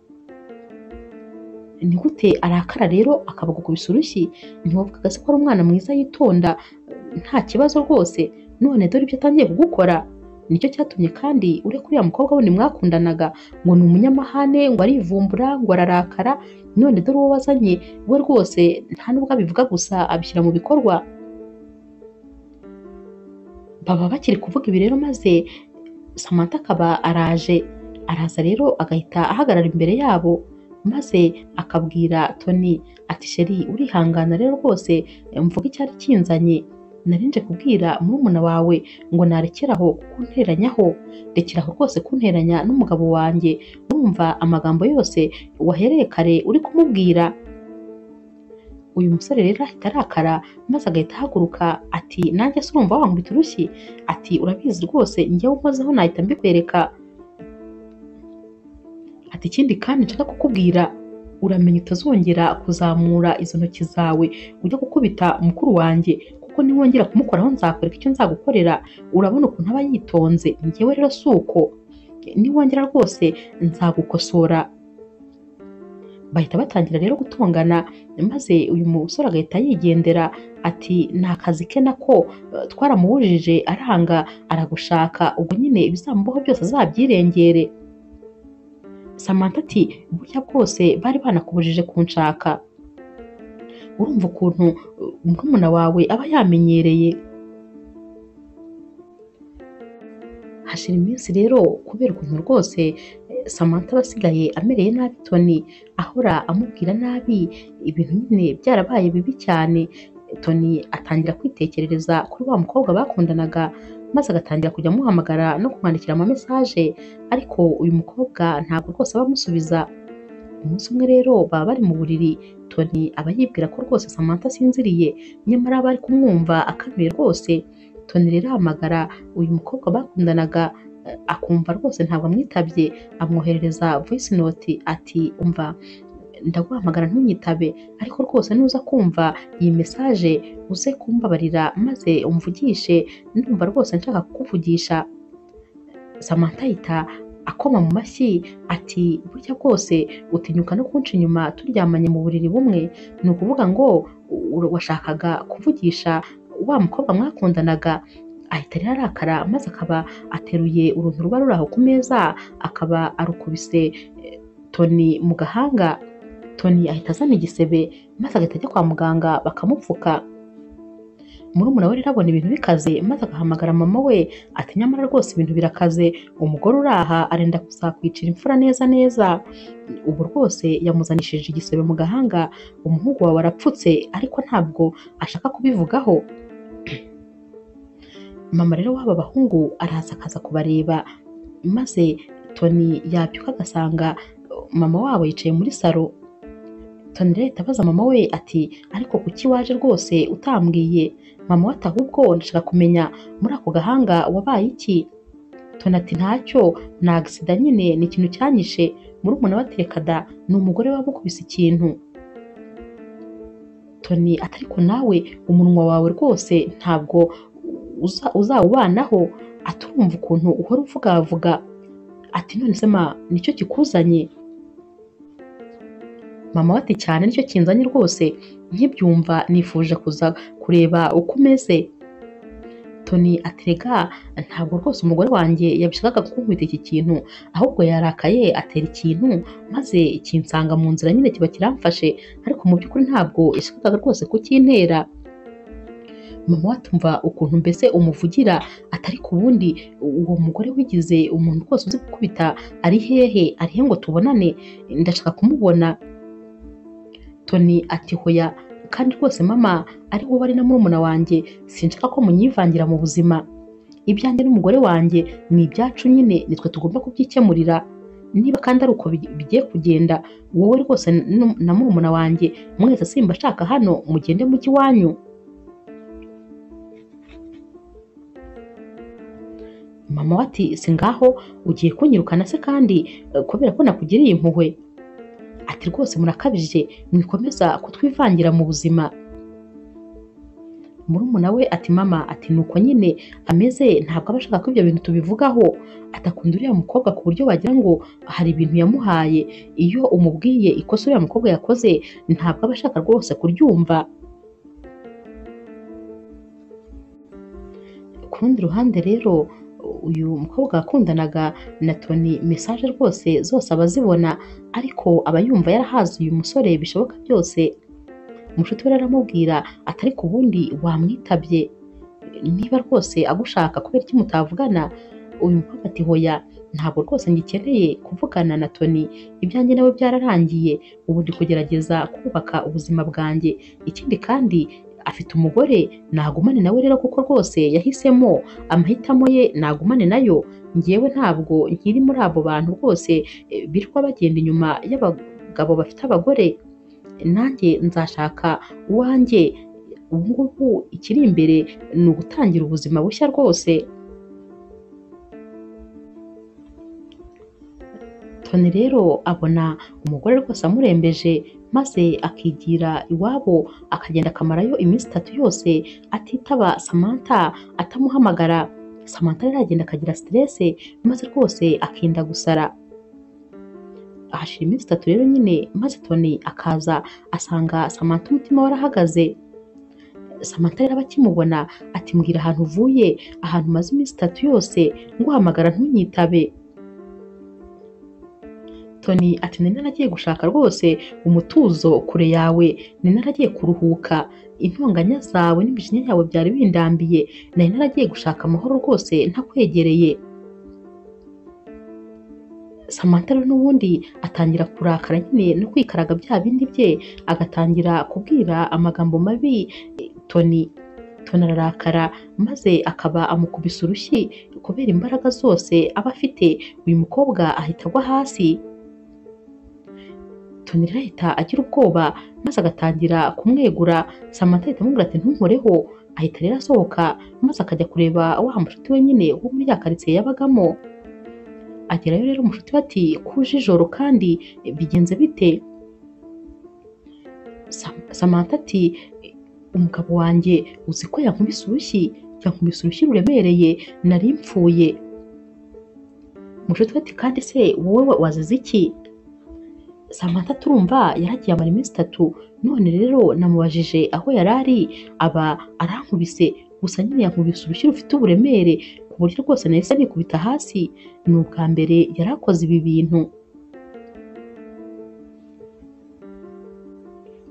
ni gute arakara rero akaba agukubise urushyi ntiwavugaga se ko ari umwana mwiza yitonda nta kibazo rwose none dore ibyo atangiye kugukora nicyo cyatumye kandi ureka uriya mukobwa wundi mwakundanaga ngo ni umunyamahane ngo arivumbura ngo ararakara none dore uwo wazanye we rwose nta nubwo abivuga gusa abishyira mu bikorwa baba bakiri kuvuga ibi rero maze Samantha akaba araje araza rero agahita ahagarara imbere yabo maze akabwira Tony ati sheri urihangana rero rwose mvuga icyari kinzanye narinje kubwira murumuna wawe ngo narekeraho kunteranyaho rekeraho rwose kunteranya n'umugabo wanjye urumva amagambo yose wahereye kare uri kumubwira uyu musore rero ahita arakara maze agahita ahaguruka ati nanjye se urumva wankubita urushyi ati urabizi rwose njyewe nkozeho nahita mbikwereka ati ikindi kandi nshaka kukubwira uramenya utazongera kuzamura izo ntoki zawe ujya gukubita mukuru wanjye kuko niwongera kumukoraho nzakwereka icyo nzagukorera urabona ukuntu aba yitonze njyewe rero si uko niwongera rwose nzagukosora bahita batangira rero gutongana maze uyu musore agahita yigendera ati ni akazi ke nako eh, twaramuwujije aranga aragushaka ubwo nyine ibizamubaho byose azabyirengere Samantha ati burya bwose bari banakubujije kunshaka urumva ukuntu uh, murumuna wawe aba yamenyereye hashira iminsi rero kubera ukuntu rwose eh, Samantha aba asigaye amereye nabi Tony ahora amubwira nabi ibintu nyine byarabaye bibi cyane Tony atangira kwitekerereza kuri wa mukobwa bakundanaga maze agatangira kujya amuhamagara no kumwandikira ama message ariko uyu mukobwa ntabwo rwose aba amusubiza umunsi umwe rero baba bari mu buriri Tony aba yibwira ko rwose Samantha asinziriye nyamara aba ari kumwumva akanuye rwose Tony rero ahamagara uyu mukobwa bakundanaga eh, akumva rwose ntabwo amwitabye amwoherereza voice note ati umva ndaguhamagara ntunyitabe ariko rwose nuza kumva iyi message uze kumbabarira maze umvugishe ndumva rwose nshaka kukuvugisha Samantha ahita akoma mu mashyi ati burya bwose utinyuka no kunca inyuma turyamanye mu buriri bumwe ni ukuvuga ngo u- u- washakaga kuvugisha wa mukobwa mwakundanaga ahita rero arakara maze akaba ateruye uruntu ruba ruri aho ku meza akaba arukubise eh, Tony mu gahanga Tony ahita azana igisebe maze agahita ajya kwa muganga bakamupfuka murumuna we rero abona ibintu bikaze maze agahamagara mama we ati nyamara rwose ibintu birakaze umugore uraha arenda kuzakwicira imfura neza neza ubu rwose yamuzanishije igisebe mu gahanga umuhungu wawe arapfutse ariko ntabwo ashaka kubivugaho mama rero w'aba bahungu araza akaza kubareba maze toni yabyuka agasanga mama wabo yicaye muri salo Tony rero ahita abaza mama we ati ariko kuki waje rwose utambwiye mama we ati ahubwo ndashaka kumenya muri ako gahanga wabaye iki Tony ati ntacyo ni agisida nyine ni ikintu cyanyishe murumuna we ati reka da ni umugore wamukubise ikintu Tony ati ariko nawe umunwa wawe rwose ntabwo uza- uzawubanaho ati urumva ukuntu uhora uvugavuga ati none se ma nicyo kikuzanye mama we ati cyane nicyo kinzanye rwose nkibyumva nifuje kuza kureba uko umeze Tony aterega ntabwo rwose umugore wanjye yabishakaga kunkubita iki kintu ahubwo yarakaye atera ikintu maze kinsanga mu nzira nyine kiba kiramfashe ariko mu by'ukuri ntabwo yashakaga rwose kukintera mama we atumva ukuntu mbese umuvugira atari ku wundi uwo mugore wigize umuntu rwose uzi gukubita ari hehe ari he ngo tubonane ndashaka kumubona Tony ati hoya kandi rwose mama ari wowe ari na murumuna wanjye sinshaka ko munyivangira mu buzima ibyanjye n'umugore wanjye ni ibyacu nyine nitwe tugomba kubyikemurira niba kandi ari uko bi- bigiye kugenda wowe rwose n- na murumuna wanjye mwese simba ashaka hano mugende mujye iwanyu mama we ati si ngaho ugiye kunyirukana se kandi eh, kubera ko nakugiriye impuhwe ati rwose murakabije mwikomeza kutwivangira mu buzima murumuna we ati mama ati nuko nyine ameze ntabwo aba ashaka ko ibyo bintu tubivugaho atakunda uriya mukobwa ku buryo wagira ngo hari ibintu yamuhaye iyo umubwiye ikosa uriya mukobwa yakoze ntabwo aba ashaka rwose kuryumva ku rundi ruhande rero uyu mukobwa wakundanaga na Tony mesaje rwose zose aba azibona ariko aba yumva yarahaze uyu musore bishoboka byose mushuti we rero aramubwira atari ku bundi wamwitabye niba rwose agushaka kubera iki mutavugana uyu mukobwa ati hoya ntabwo rwose ngikeneye kuvugana na Tony ibyanjye nawe byararangiye ubu ndi kugerageza kubaka ubuzima bwanjye ikindi kandi afite umugore nagumane nawe rero kuko rwose yahisemo amahitamo ye nagumane nayo ngewe ntabwo nkiri muri abo bantu rwose eh, birirwa bagenda inyuma y'abagabo bafite abagore nanjye nzashaka uwanjye ubu ngubu ikiri imbere ni ugutangira ubuzima bushya rwose Tony rero abona umugore rwose amurembeje maze akigira iwabo akagenda akamarayo iminsi itatu yose atitaba Samantha atamuhamagara Samantha rero agenda akagira stress maze rwose akinda gusara hashira iminsi itatu rero nyine maze Tony akaza asanga Samantha umutima warahagaze Samantha rero akimubona ati mbwira ahantu uvuye ahantu umaze iminsi itatu yose nguhamagara ntunyitabe Tony ati nari naragiye gushaka rwose umutuzo kure yawe nari naragiye kuruhuka intonganya zawe n'imijinya yawe byari bindambiye nari naragiye gushaka amahoro rwose ntakwegereye Samantha rero n'ubundi atangira kurakara nyine no kwikaraga bya bindi bye agatangira kubwira amagambo mabi eh, Tony Tony ararakara maze akaba amukubise urushyi kubera imbaraga zose aba afite uyu mukobwa ahita agwa hasi Tony rero ahita agira ubwoba maze agatangira kumwegura Samantha ahita amubwira ati ntunkoreho ahita rero asohoka maze akajya kureba wa mushuti we nyine wo muri ya karitsiye yabagamo agerayo rero umushuti we ati kuje ijoro kandi bigenze bite Sam- Samantha ati umugabo wanjye uzi ko yankubise urushyi yankubise urushyi ruremereye nari mfuye umushuti we ati kandi se wowe wazize iki Samantha turumva yaragiye amara iminsi itatu none rero namubajije aho yari ari aba arankubise gusa nyine yankubise urushyi rufite uburemere ku buryo rwose nahise nikubita hasi ni ubwa mbere yari akoze ibi bintu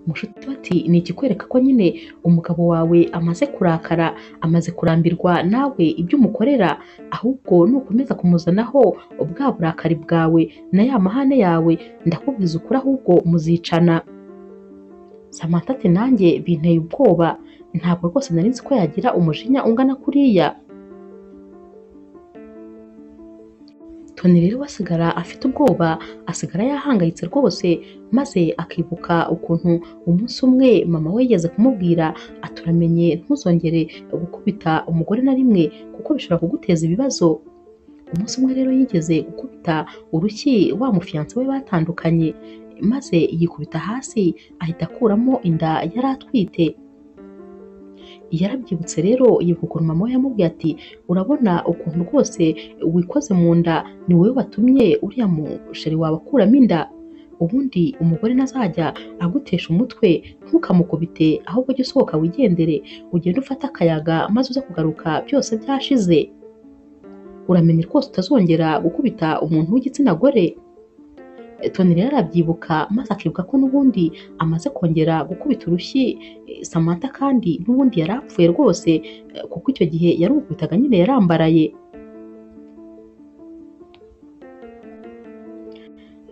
mushuti bati ni ikikwereka ko nyine umugabo wawe amaze kurakara amaze kurambirwa nawe ibyo umukorera ahubwo nukomeza kumuzanaho bwa burakari bwawe na ya mahane yawe ndakubwiza ukuri ahubwo muzicana Samantha ati nanjye binteye ubwoba ntabwo rwose nari nzi ko yagira umujinya ungana kuriya Tony rero we asigara afite ubwoba asigara yahangayitse rwose maze akibuka ukuntu umunsi umwe mama we yigeze kumubwira ati uramenye ntuzongere gukubita umugore na rimwe kuko bishobora kuguteza ibibazo umunsi umwe rero yigeze gukubita urushyi wa mufiyanse we batandukanye maze yikubita hasi ahita akuramo inda yari atwite yarabyibutse rero yibuka ukuntu mama we yamubwiye ati urabona ukuntu rwose wikoze mu nda ni wowe watumye uriya musheri wawe akuramo inda ubundi umugore ntazajya agutesha umutwe ntukamukubite ahubwo jya usohoka wigendere ugende ufate akayaga maze uze kugaruka byose byashize uramenye rwose utazongera gukubita umuntu w'igitsina gore Tony rero arabyibuka maze akibuka ko n'ubundi amaze kongera gukubita urushyi eh, Samantha kandi n'ubundi yari apfuye rwose eh, kuko icyo gihe yarumukubitaga nyine yarambaraye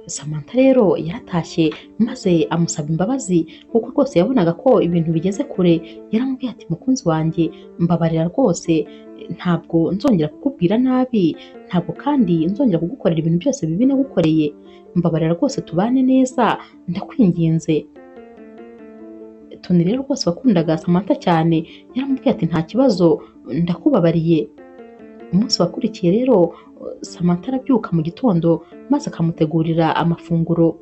Samantha rero yaratashye maze amusaba imbabazi kuko rwose yabonaga ko ibintu bigeze kure yaramubwiye ati mukunzi wanjye mbabarira rwose ntabwo nzongera kukubwira nabi ntabwo kandi nzongera kugukorera ibintu byose bibi nagukoreye mbabarira rwose tubane neza ndakwinginze Tony rero rwose wakundaga Samantha cyane yaramubwiye ati nta kibazo ndakubabariye umunsi wakurikiye rero Samantha arabyuka mu gitondo maze akamutegurira amafunguro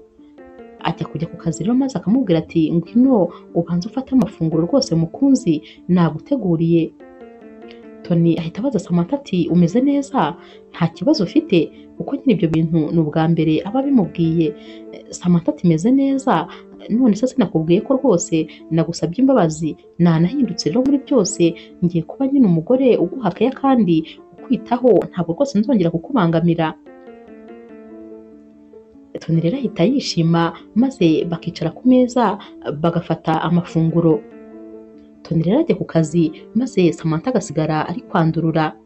ajya kujya ku kazi rero maze akamubwira ati ngwino ubanza ufate amafunguro rwose mukunzi naguteguriye Tony ahita abaza Samantha ati umeze neza nta kibazo ufite kuko nyine ibyo bintu ni ubwa mbere aba abimubwiye Eh, Samantha ati meze neza none se sinakubwiye ko rwose nagusabye imbabazi nanahindutse rero muri byose ngiye kuba nyine umugore uguha keya kandi ukwitaho ntabwo rwose nzongera kukubangamira Tony rero ahita yishima maze bakicara ku meza bagafata amafunguro Tony rero ajya ku kazi maze Samantha agasigara ari kwandurura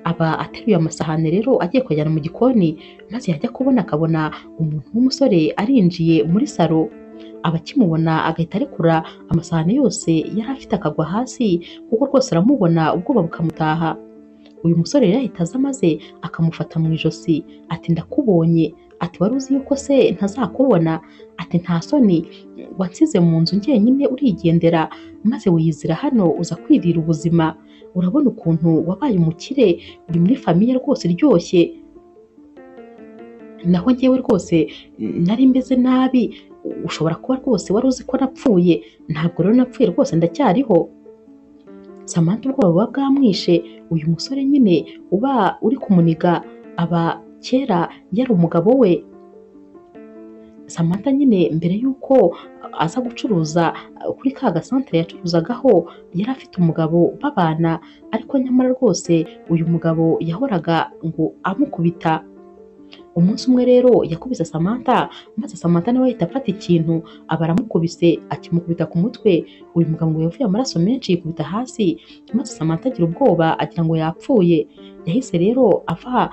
aba ateruye amasahani rero agiye kuyajyana mu gikoni maze yajya kubona akabona umuntu w'umusore arinjiye muri salo aba akimubona agahita arekura amasahani yose yari afite akagwa hasi kuko rwose aramubona ubwoba bukamutaha uyu musore rero ahita aza maze akamufata mu ijosi ati ndakubonye ati wari uzi yuko se ntazakubona ati nta soni wansize mu nzu njyenyine urigendera maze wiyizira hano uza kwirira ubuzima urabona ukuntu wabaye umukire uri muri famiye rwose iryoshye naho ngewe rwose nari meze nabi ushobora kuba rwose wari uzi ko napfuye ntabwo rero napfuye rwose ndacyariho Samantha ubwoba buba bwamwishe uyu musore nyine uba uri kumuniga aba kera yari umugabo we Samantha nyine mbere y'uko aza gucuruza kuri ka gasantere yacuruzagaho yari afite umugabo babana ariko nyamara rwose uyu mugabo yahoraga ngo amukubita umunsi umwe rero yakubise Samantha maze Samantha nawe ahita afata ikintu aba aramukubise akimukubita ku mutwe uyu mugabo ngo yavuye amaraso menshi yikubita hasi maze Samantha agira ubwoba agira ngo yapfuye yahise rero ava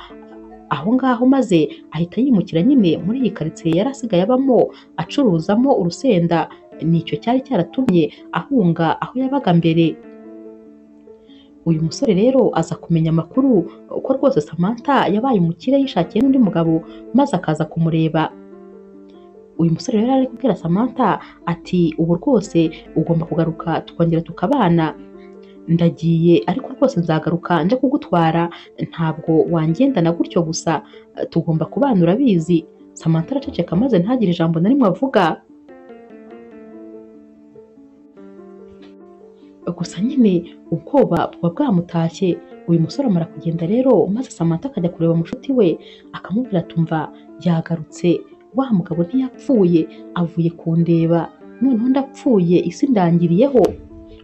aho ngaho maze ahita yimukira nyine muri iyi karitsiye yari asigaye abamo acuruzamo urusenda nicyo cyari cyaratumye ahunga aho yabaga mbere uyu musore rero aza kumenya amakuru ko rwose Samantha yabaye umukire yishakiye n'undi mugabo maze akaza kumureba uyu musore rero ari kubwira Samantha ati ubu rwose ugomba kugaruka tukongera tukabana ndagiye ariko rwose nzagaruka nje kugutwara ntabwo wangendana gutyo gusa tugomba kubana urabizi Samantha araceceka maze ntagire ijambo na rimwe avuga gusa nyine ubwoba buba bwamutashye uyu musore amara kugenda rero maze Samantha akajya kureba mushuti we akamubwira atumva yagarutse wa mugabo ntiyapfuye avuye kundeba noneho ndapfuye isi ndangiriyeho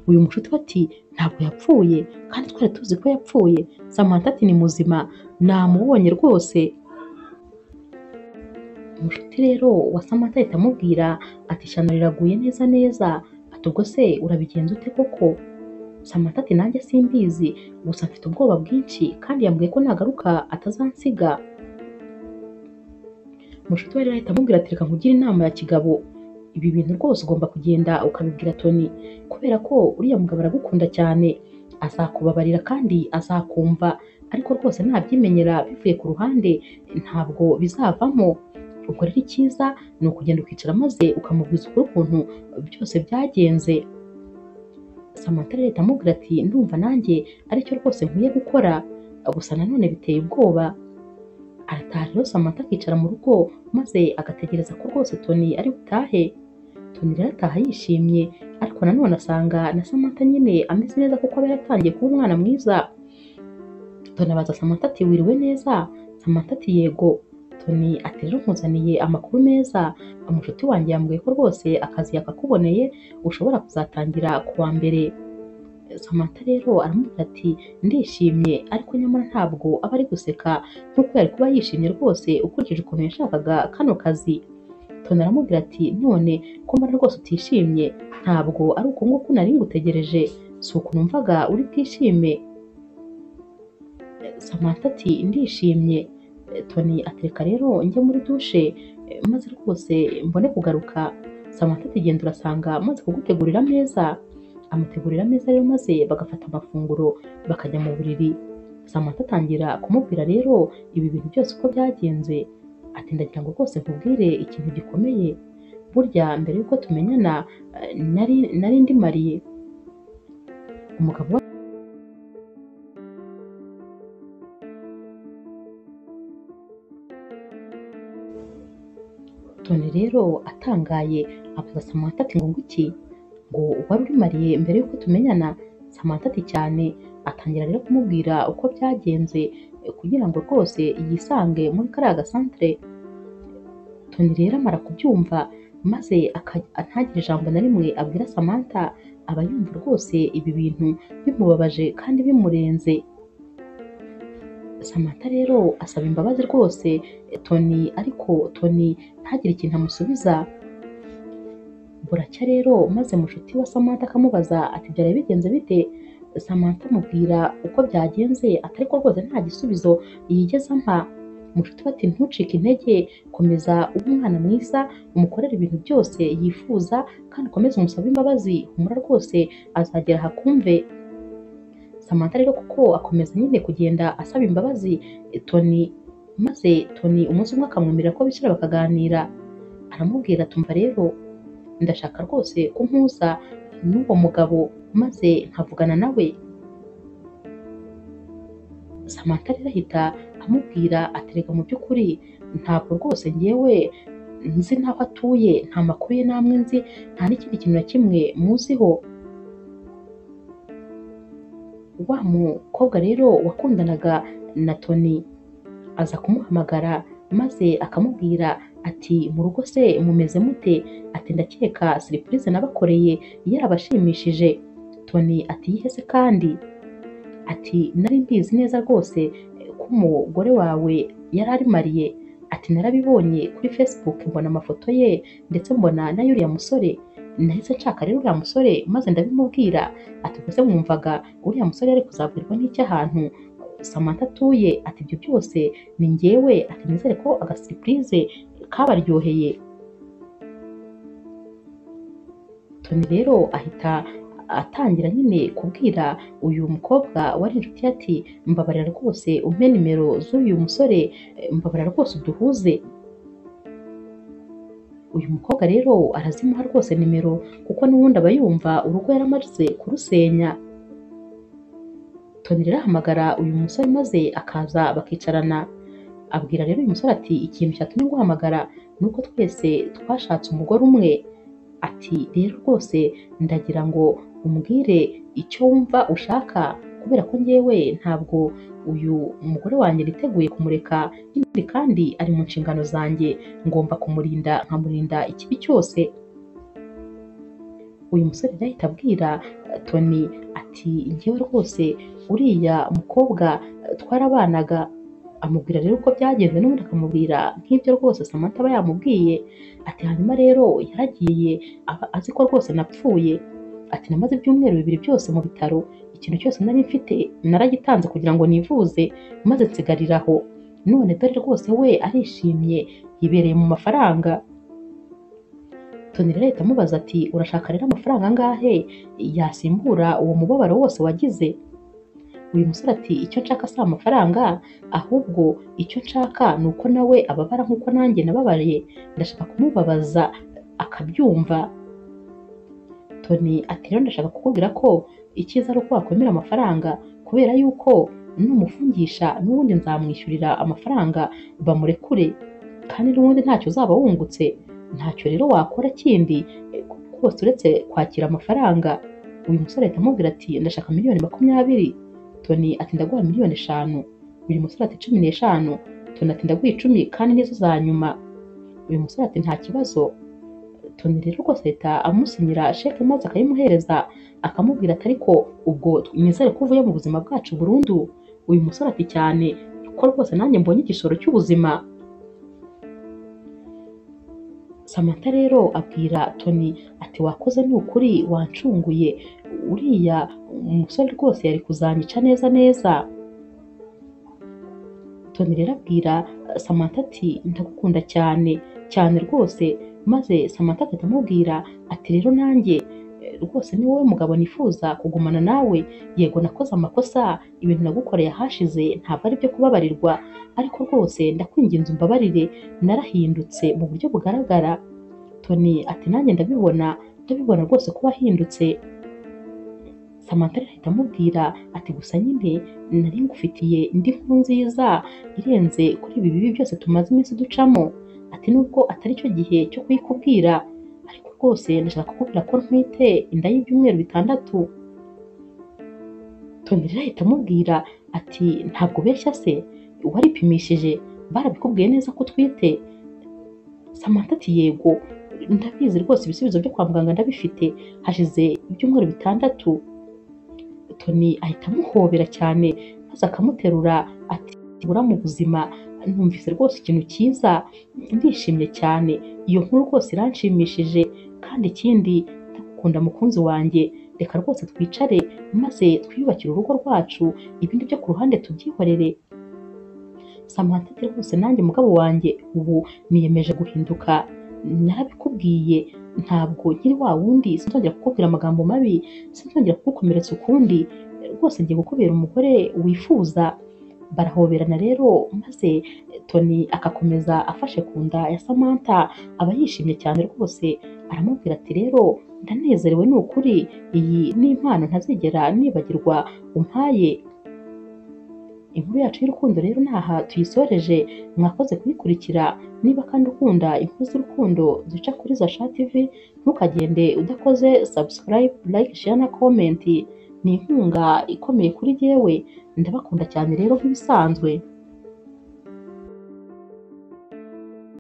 uyu mushuti we ati ntabwo yapfuye kandi twari tuzi ko yapfuye samantha ati ni muzima namubonye rwose umushuti rero wa samantha ahita amubwira ati ishyano riraguye neza neza ati ubwo se urabigenza ute koko samantha ati nanjye simbizi gusa mfite ubwoba bwinshi kandi yambwiye ko nagaruka atazansiga umushuti we rero ahita amubwira ati reka nkugire inama ya kigabo ibi bintu rwose ugomba kugenda ukabibwira Tony kubera ko uriya mugabo aragukunda cyane azakubabarira kandi azakumva ariko rwose ntabyimenyera bivuye ku ruhande ntabwo bizavamo ubwo rero icyiza ni ukugenda ukicara maze ukamubwiza ukuri ukuntu byose byagenze Samantha rero ahita amubwira ati ndumva nanjye aricyo rwose nkwiye gukora gusa nanone biteye ubwoba arataha rero Samantha akicara mu rugo maze agategereza ko rwose Tony ari butahe Tony rero ataha yishimye ariko nanone asanga na Samantha nyine ameze neza kuko aba yaratangiye kuba umwana mwiza Tony abaza Samantha ati wiriwe neza Samantha ati yego Tony ati rero nkuzaniye amakuru meza umushuti wanjye yambwiye ko rwose akazi yakakuboneye ushobora kuzatangira ku wa mbere Samantha rero aramubwira ati ndishimye ariko nyamara ntabwo aba ari guseka nk'uko yari kuba yishimye rwose ukurikije ukuntu yashakaga kano kazi Tony aramubwira ati none ko mbona rwose utishimye ntabwo ari uku nguku nari ngutegereje si uku numvaga uri bwishime Samantha ati ndishimye Tony atereka rero njye muri dushe maze rwose mbone kugaruka Samantha ati genda urasanga maze kugutegurira ameza amutegurira ameza rero maze bagafata amafunguro bakajya mu buriri Samantha atangira kumubwira rero ibi bintu byose uko byagenze ati ndagira ngo rwose nkubwire ikintu gikomeye burya mbere yuko tumenyana eh, nari nari ndi mariye umugabo wa- Tony rero atangaye abaza Samantha ati ngo nguki ngo wari uri mariye mbere yuko tumenyana Samantha ati cyane atangira rero kumubwira uko byagenze eh, kugira ngo rwose yisange muri kariya gasantere Tony rero amara kubyumva maze aka- ntagire ijambo na rimwe abwira Samantha aba yumva rwose ibi bintu bimubabaje kandi bimurenze Samantha rero asaba imbabazi rwose eh, Tony ariko Tony ntagire ikintu amusubiza buracya rero maze mushuti wa Samantha akamubaza ati byari bigenze bite Samantha amubwira uko byagenze atari ko rwose nta gisubizo yigeze ampa mushuti we ati ntucike intege komeza ube umwana mwiza umukorere ibintu byose yifuza kandi ukomeze umusabe imbabazi humura rwose azagera ahakumve Samantha rero kuko akomeza nyine kugenda asaba imbabazi eh, Tony maze Tony umunsi umwe akamwemerera ko bicara bakaganira aramubwira tumva rero ndashaka rwose ko mpuza n'uwo mugabo maze nkavugana nawe Samantha rero ahita amubwira aterega mu by'ukuri ntabwo rwose ngewe nzi n'aho atuye nta makuru ye namwe nzi nta n'ikindi kintu na kimwe muziho wa mukobwa rero wakundanaga na Tony aza kumuhamagara maze akamubwira ati mu rugo se mumeze mute ati ndakeka siripurize nabakoreye yarabashimishije Tony ati yihe se kandi ati nari mbizi neza rwose eh, ko umugore wawe yari ari mariye ati narabibonye kuri facebook mbona amafoto ye ndetse mbona na y'uriya musore nahise nshaka rero uriya musore maze ndabimubwira ati ubwo se mwumvaga uriya musore yari kuzabwirwa n'icyo ahantu Samantha atuye ati ibyo byose ni njyewe ati nizere ko agasiripurize kabaryoheye Tony rero ahita atangira nyine kubwira uyu mukobwa wari inshuti ye ati mbabarira rwose umpe nimero z'uyu musore eh, mbabarira rwose uduhuze uyu mukobwa rero arazimuha rwose nimero kuko n'ubundi aba yumva urugo yaramaze kurusenya Tony rero ahamagara uyu musore maze akaza bakicarana abwira rero uyu musore ati ikintu cyatumye guhamagara ni uko twese twashatse umugore umwe ati rero rwose ndagira ngo umbwire icyo wumva ushaka kubera ko njyewe ntabwo uyu mugore wanjye niteguye kumureka ikindi kandi ari mu nshingano zanjye ngomba kumurinda nkamurinda ikibi cyose uyu musore yahita abwira eh, Tony ati ngewe rwose uriya mukobwa eh, twarabanaga amubwira rero uko byagenze n'ubundi akamubwira nk'ibyo rwose Samantha aba yamubwiye ati hanyuma rero yaragiye aba azi ko rwose napfuye ati namaze ibyumweru bibiri byose mu bitaro ikintu cyose nari mfite naragitanze kugira ngo nivuze maze nsigariraho none dore rwose we arishimye yibereye mu mafaranga Tony rero ahita amubaza ati urashaka rero amafaranga angahe yasimbura uwo mubabaro wose wagize uyu musore ati icyo nshaka si amafaranga ahubwo icyo nshaka ni uko nawe ababara nk'uko nanjye nababariye ndashaka kumubabaza akabyumva Tony ati rero ndashaka kukubwira ko icyiza ari uko wakwemera amafaranga kubera yuko numufungisha n'ubundi nzamwishyurira amafaranga bamurekure kandi n'ubundi ntacyo uzaba wungutse ntacyo rero wakora kindi eh, rwose uretse kwakira amafaranga uyu musore ahita amubwira ati ndashaka miliyoni makumyabiri Tony ati ndaguha miliyoni eshanu uyu musore ati cumi n'eshanu Tony ati ndaguha icumi kandi nizo za nyuma uyu musore ati nta kibazo Tony rero rwose ahita amusinyira sheke maze akayimuhereza akamubwira ati ariko ubwo nizere ko uvuye mu buzima bwacu burundu uyu musore ati cyane ko rwose nanjye mbonye igisoro cy'ubuzima Samantha rero abwira Tony ati wakoze ni ukuri wancunguye uriya umusore rwose yari kuzanyica neza neza Tony rero abwira Samantha ati ndagukunda cyane cyane rwose maze Samantha agahita amubwira ati rero nanjye rwose ni wowe mugabo nifuza kugumana nawe yego nakoze amakosa ibintu nagukoreye ahashize ntabwo ari byo kubabarirwa ariko rwose ndakwinginze umbabarire narahindutse mu buryo bugaragara Tony ati nanjye ndabibona ndabibona rwose ko wahindutse Samantha rero ahita amubwira ati gusa nyine nari ngufitiye indi nkuru nziza irenze kuri ibi bibi byose tumaze iminsi ducamo ati nubwo atari cyo gihe cyo kuyikubwira ariko rwose ndashaka kukubwira ko ntwite inda y'ibyumweru bitandatu Tony rero ahita amubwira ati ntabwo ubeshya se waripimishije barabikubwiye neza ko utwite Samantha ati yego ndabizi rwose ibisubizo byo kwa muganga ndabifite hashize ibyumweru bitandatu Tony ahita amuhobera cyane maze akamuterura ati bura mu buzima numvise rwose ikintu cyiza ndishimye cyane iyo nkuru rwose iranshimishije kandi ikindi ndagukunda mukunzi wanjye reka rwose twicare maze twiyubakire urugo rwacu ibindi byo ku ruhande tubyihorere Samantha ati rwose nanjye mugabo wanjye ubu niyemeje guhinduka narabikubwiye ntabwo nkiri wa wundi sinzongera kukubwira amagambo mabi sinzongera kugukomeretsa ukundi rwose ngiye gukubera umugore wifuza barahoberana rero maze Tony agakomeza afashe ku nda ya Samantha aba yishimye cyane rwose aramubwira ati rero ndanezerewe ni ukuri iyi ni impano ntazigera nibagirwa umpaye inkuru yacu y'urukundo rero naha tuyisoreje mwakoze kuyikurikira niba kandi ukunda inkuru z'urukundo zica kuri Zasha TV ntukagende udakoze subscribe like share na comment ni inkunga ikomeye kuri jyewe ndabakunda cyane rero nk'ibisanzwe